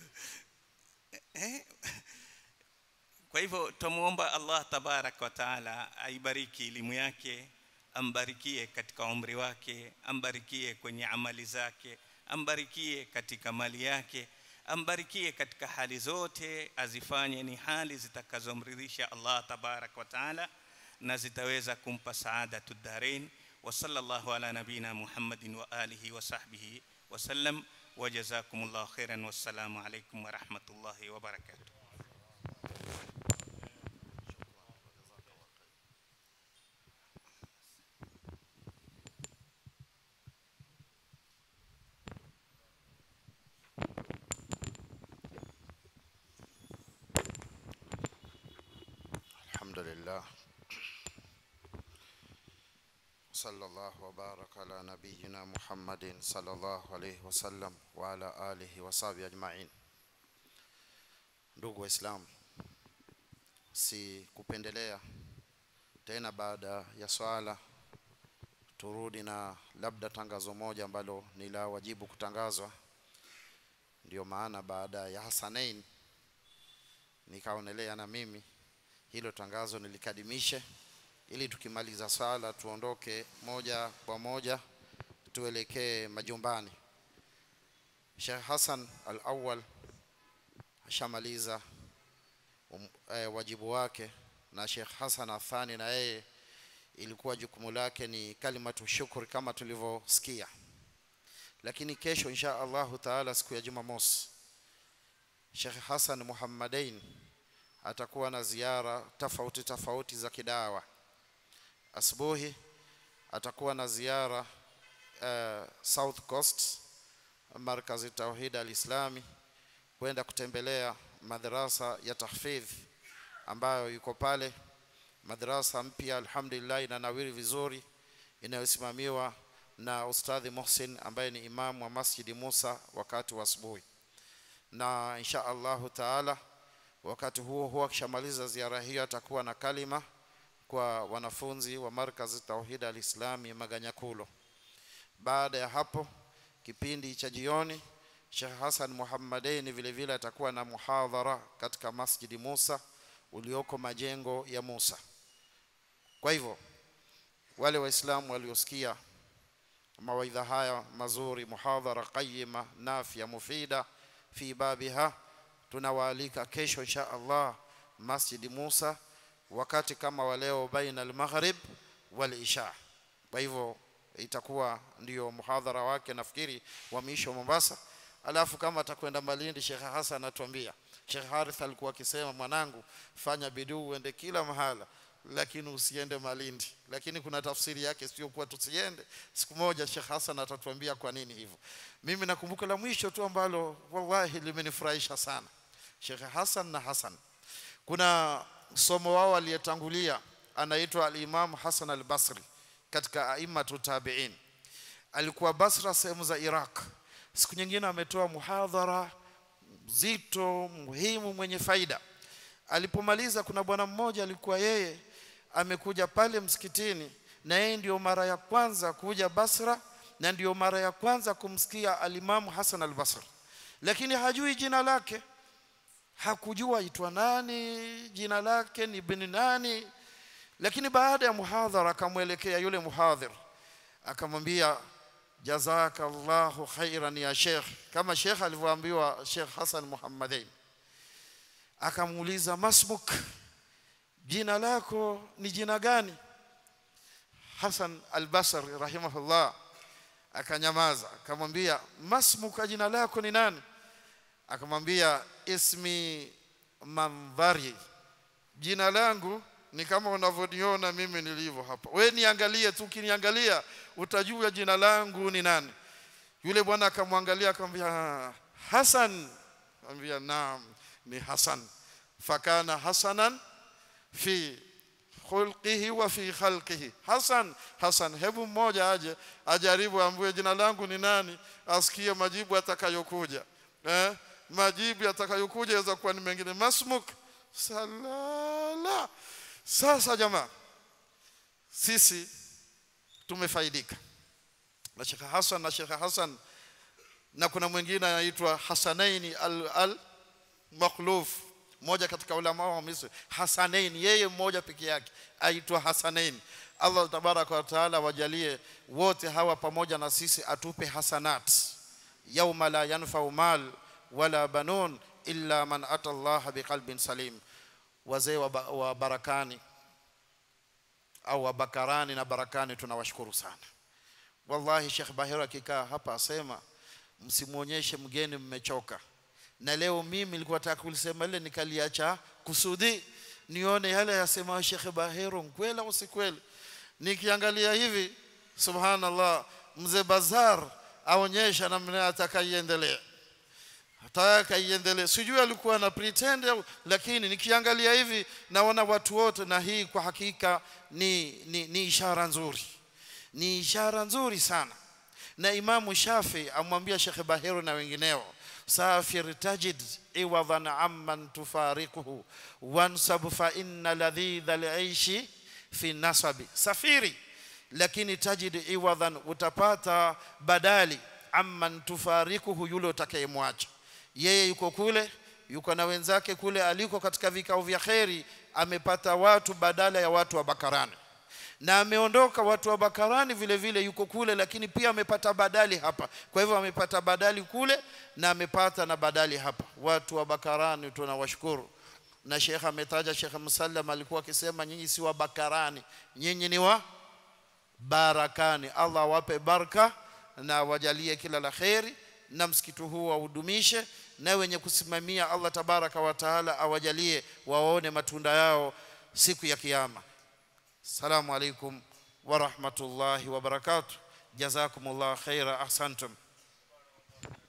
eh? Kwa hivyo twamuomba Allah tabaraka wa taala aibariki elimu yake, ambarikie katika umri wake, ambarikie kwenye amali zake, ambarikie katika mali yake, ambarikie katika hali zote, azifanye ni hali zitakazomridhisha Allah tabaraka wa taala na zitaweza kumpa saadatu darain. Wa sallallahu ala nabina Muhammadin wa alihi wa sahbihi wa sallam wa jazakumullahu khairan. Wassalamu alaikum wa rahmatullahi wa barakatuh. الحمد لله صلى الله وبارك على نبينا محمد صلى الله عليه وسلم وعلى آله وصحبه أجمعين ndugu waislamu si kupendelea tena baada ya swala turudi na labda tangazo moja ambalo ni la wajibu kutangazwa ndio maana baada ya hasanain nikaonelea na mimi hilo tangazo nilikadimishe ili tukimaliza swala tuondoke moja kwa moja tuelekee majumbani. Sheikh Hassan al-Awwal ashamaliza um, eh, wajibu wake na Sheikh Hassan Athani na yeye ilikuwa jukumu lake ni kalimatu shukri kama tulivyosikia, lakini kesho insha Allahu taala siku ya Jumamosi Sheikh Hassan Muhammadain atakuwa na ziara tofauti tofauti za kidawa. Asubuhi atakuwa na ziara uh, South Coast markazi Tauhid al-Islami kwenda kutembelea madrasa ya tahfidh ambayo yuko pale, madrasa mpya alhamdulillah inanawiri vizuri, inayosimamiwa na Ustadhi Muhsin ambaye ni imamu wa Masjidi Musa wakati wa asubuhi, na insha Allahu taala wakati huo huo akishamaliza ziara hiyo atakuwa na kalima kwa wanafunzi wa markazi Tauhid al-Islami Maganyakulo. Baada ya hapo kipindi cha jioni Sheikh Hassan Muhammadain vile vile atakuwa na muhadhara katika Masjidi Musa ulioko majengo ya Musa. Kwa hivyo wale waislamu waliosikia mawaidha haya mazuri, muhadhara qayyima nafia mufida fi babiha, tunawaalika kesho insha Allah Masjidi Musa wakati kama wa leo baina al-maghrib wal isha. Kwa hivyo itakuwa ndio muhadhara wake nafikiri wa mwisho Mombasa alafu kama atakwenda Malindi Sheikh Hassan atuambia Sheikh Harith alikuwa akisema mwanangu fanya bidii uende kila mahala lakini usiende Malindi lakini kuna tafsiri yake sio kuwa tusiende siku moja Sheikh Hassan atatuambia kwa nini hivyo mimi nakumbuka la mwisho tu ambalo wallahi limenifurahisha sana Sheikh Hassan na Hassan kuna somo wao aliyetangulia anaitwa al-Imam Hassan al-Basri katika aimatu tabi'in alikuwa Basra sehemu za Iraq siku nyingine ametoa muhadhara mzito muhimu mwenye faida alipomaliza kuna bwana mmoja alikuwa yeye amekuja pale msikitini na yeye ndio mara ya kwanza kuja Basra na ndio mara ya kwanza kumsikia alimamu Hassan al-Basri lakini hajui jina lake hakujua aitwa nani jina lake ni bin nani lakini baada ya muhadhara akamwelekea yule muhadhir akamwambia jazakallahu khairan ya sheikh kama sheikh alivyoambiwa sheikh Hassan Muhammadain akamuuliza masmuk jina lako ni jina gani Hassan al-Basri rahimahullah akanyamaza akamwambia masmuka jina lako ni nani akamwambia ismi mandhari jina langu ni kama unavyoniona mimi nilivyo hapa we niangalie tu ukiniangalia utajua jina langu ni nani yule bwana akamwangalia akamwambia Hassan akamwambia naam ni Hassan fakana hasanan fi khulqihi wa fi khalqihi Hassan Hassan hebu mmoja aje ajaribu ambue jina langu ni nani asikie majibu atakayokuja eh majibu yatakayokuja yaweza kuwa ni mengine masmuk salala sasa jamaa sisi tumefaidika na Sheikh Hassan na Sheikh Hassan na kuna mwingine anaitwa Hasanaini al, al Makhluf mmoja katika ulama wa Misri Hasanain yeye mmoja peke yake aitwa Hasanain Allah tabaraka wa taala wajalie wote hawa pamoja na sisi atupe hasanat yauma la yanfa'u mal wala banun illa man ata Allah biqalbin salim wazee wa, ba, wa barakani au wa bakarani na barakani tunawashukuru sana wallahi Sheikh Bahira akikaa hapa asema msimuonyeshe mgeni mmechoka na leo mimi nilikuwa nataka kulisema ile nikaliacha kusudi nione yale yasema Sheikh Bahero kweli au si kweli nikiangalia hivi subhanallah mzee Bazar aonyesha namna atakaiendelea ataka iendelee sijui alikuwa na pretend au lakini nikiangalia hivi naona watu wote na hii kwa hakika ni, ni, ni ishara nzuri ni ishara nzuri sana na Imamu Shafi amwambia Sheikh Bahero na wengineo safir tajid iwadhan amman tufariquhu wansab fa inna ladhidha al-aishi fi nasabi safiri lakini tajid iwadhan utapata badali amman tufarikuhu yule utakayemwacha yeye yuko kule yuko na wenzake kule aliko katika vikao vya kheri amepata watu badala ya watu wa Bakarani na ameondoka watu wa Bakarani vile vile yuko kule lakini pia amepata badali hapa kwa hivyo amepata badali kule na amepata na badali hapa watu wa Bakarani tunawashukuru na Sheikh ametaja Sheikh Musallam alikuwa akisema nyinyi si wa Bakarani nyinyi ni wa Barakani Allah wape baraka na wajalie kila la kheri na msikiti huu waudumishe na wenye kusimamia Allah tabaraka wa taala awajalie waone matunda yao siku ya kiyama السلام عليكم ورحمة الله وبركاته جزاكم الله خيرا أحسنتم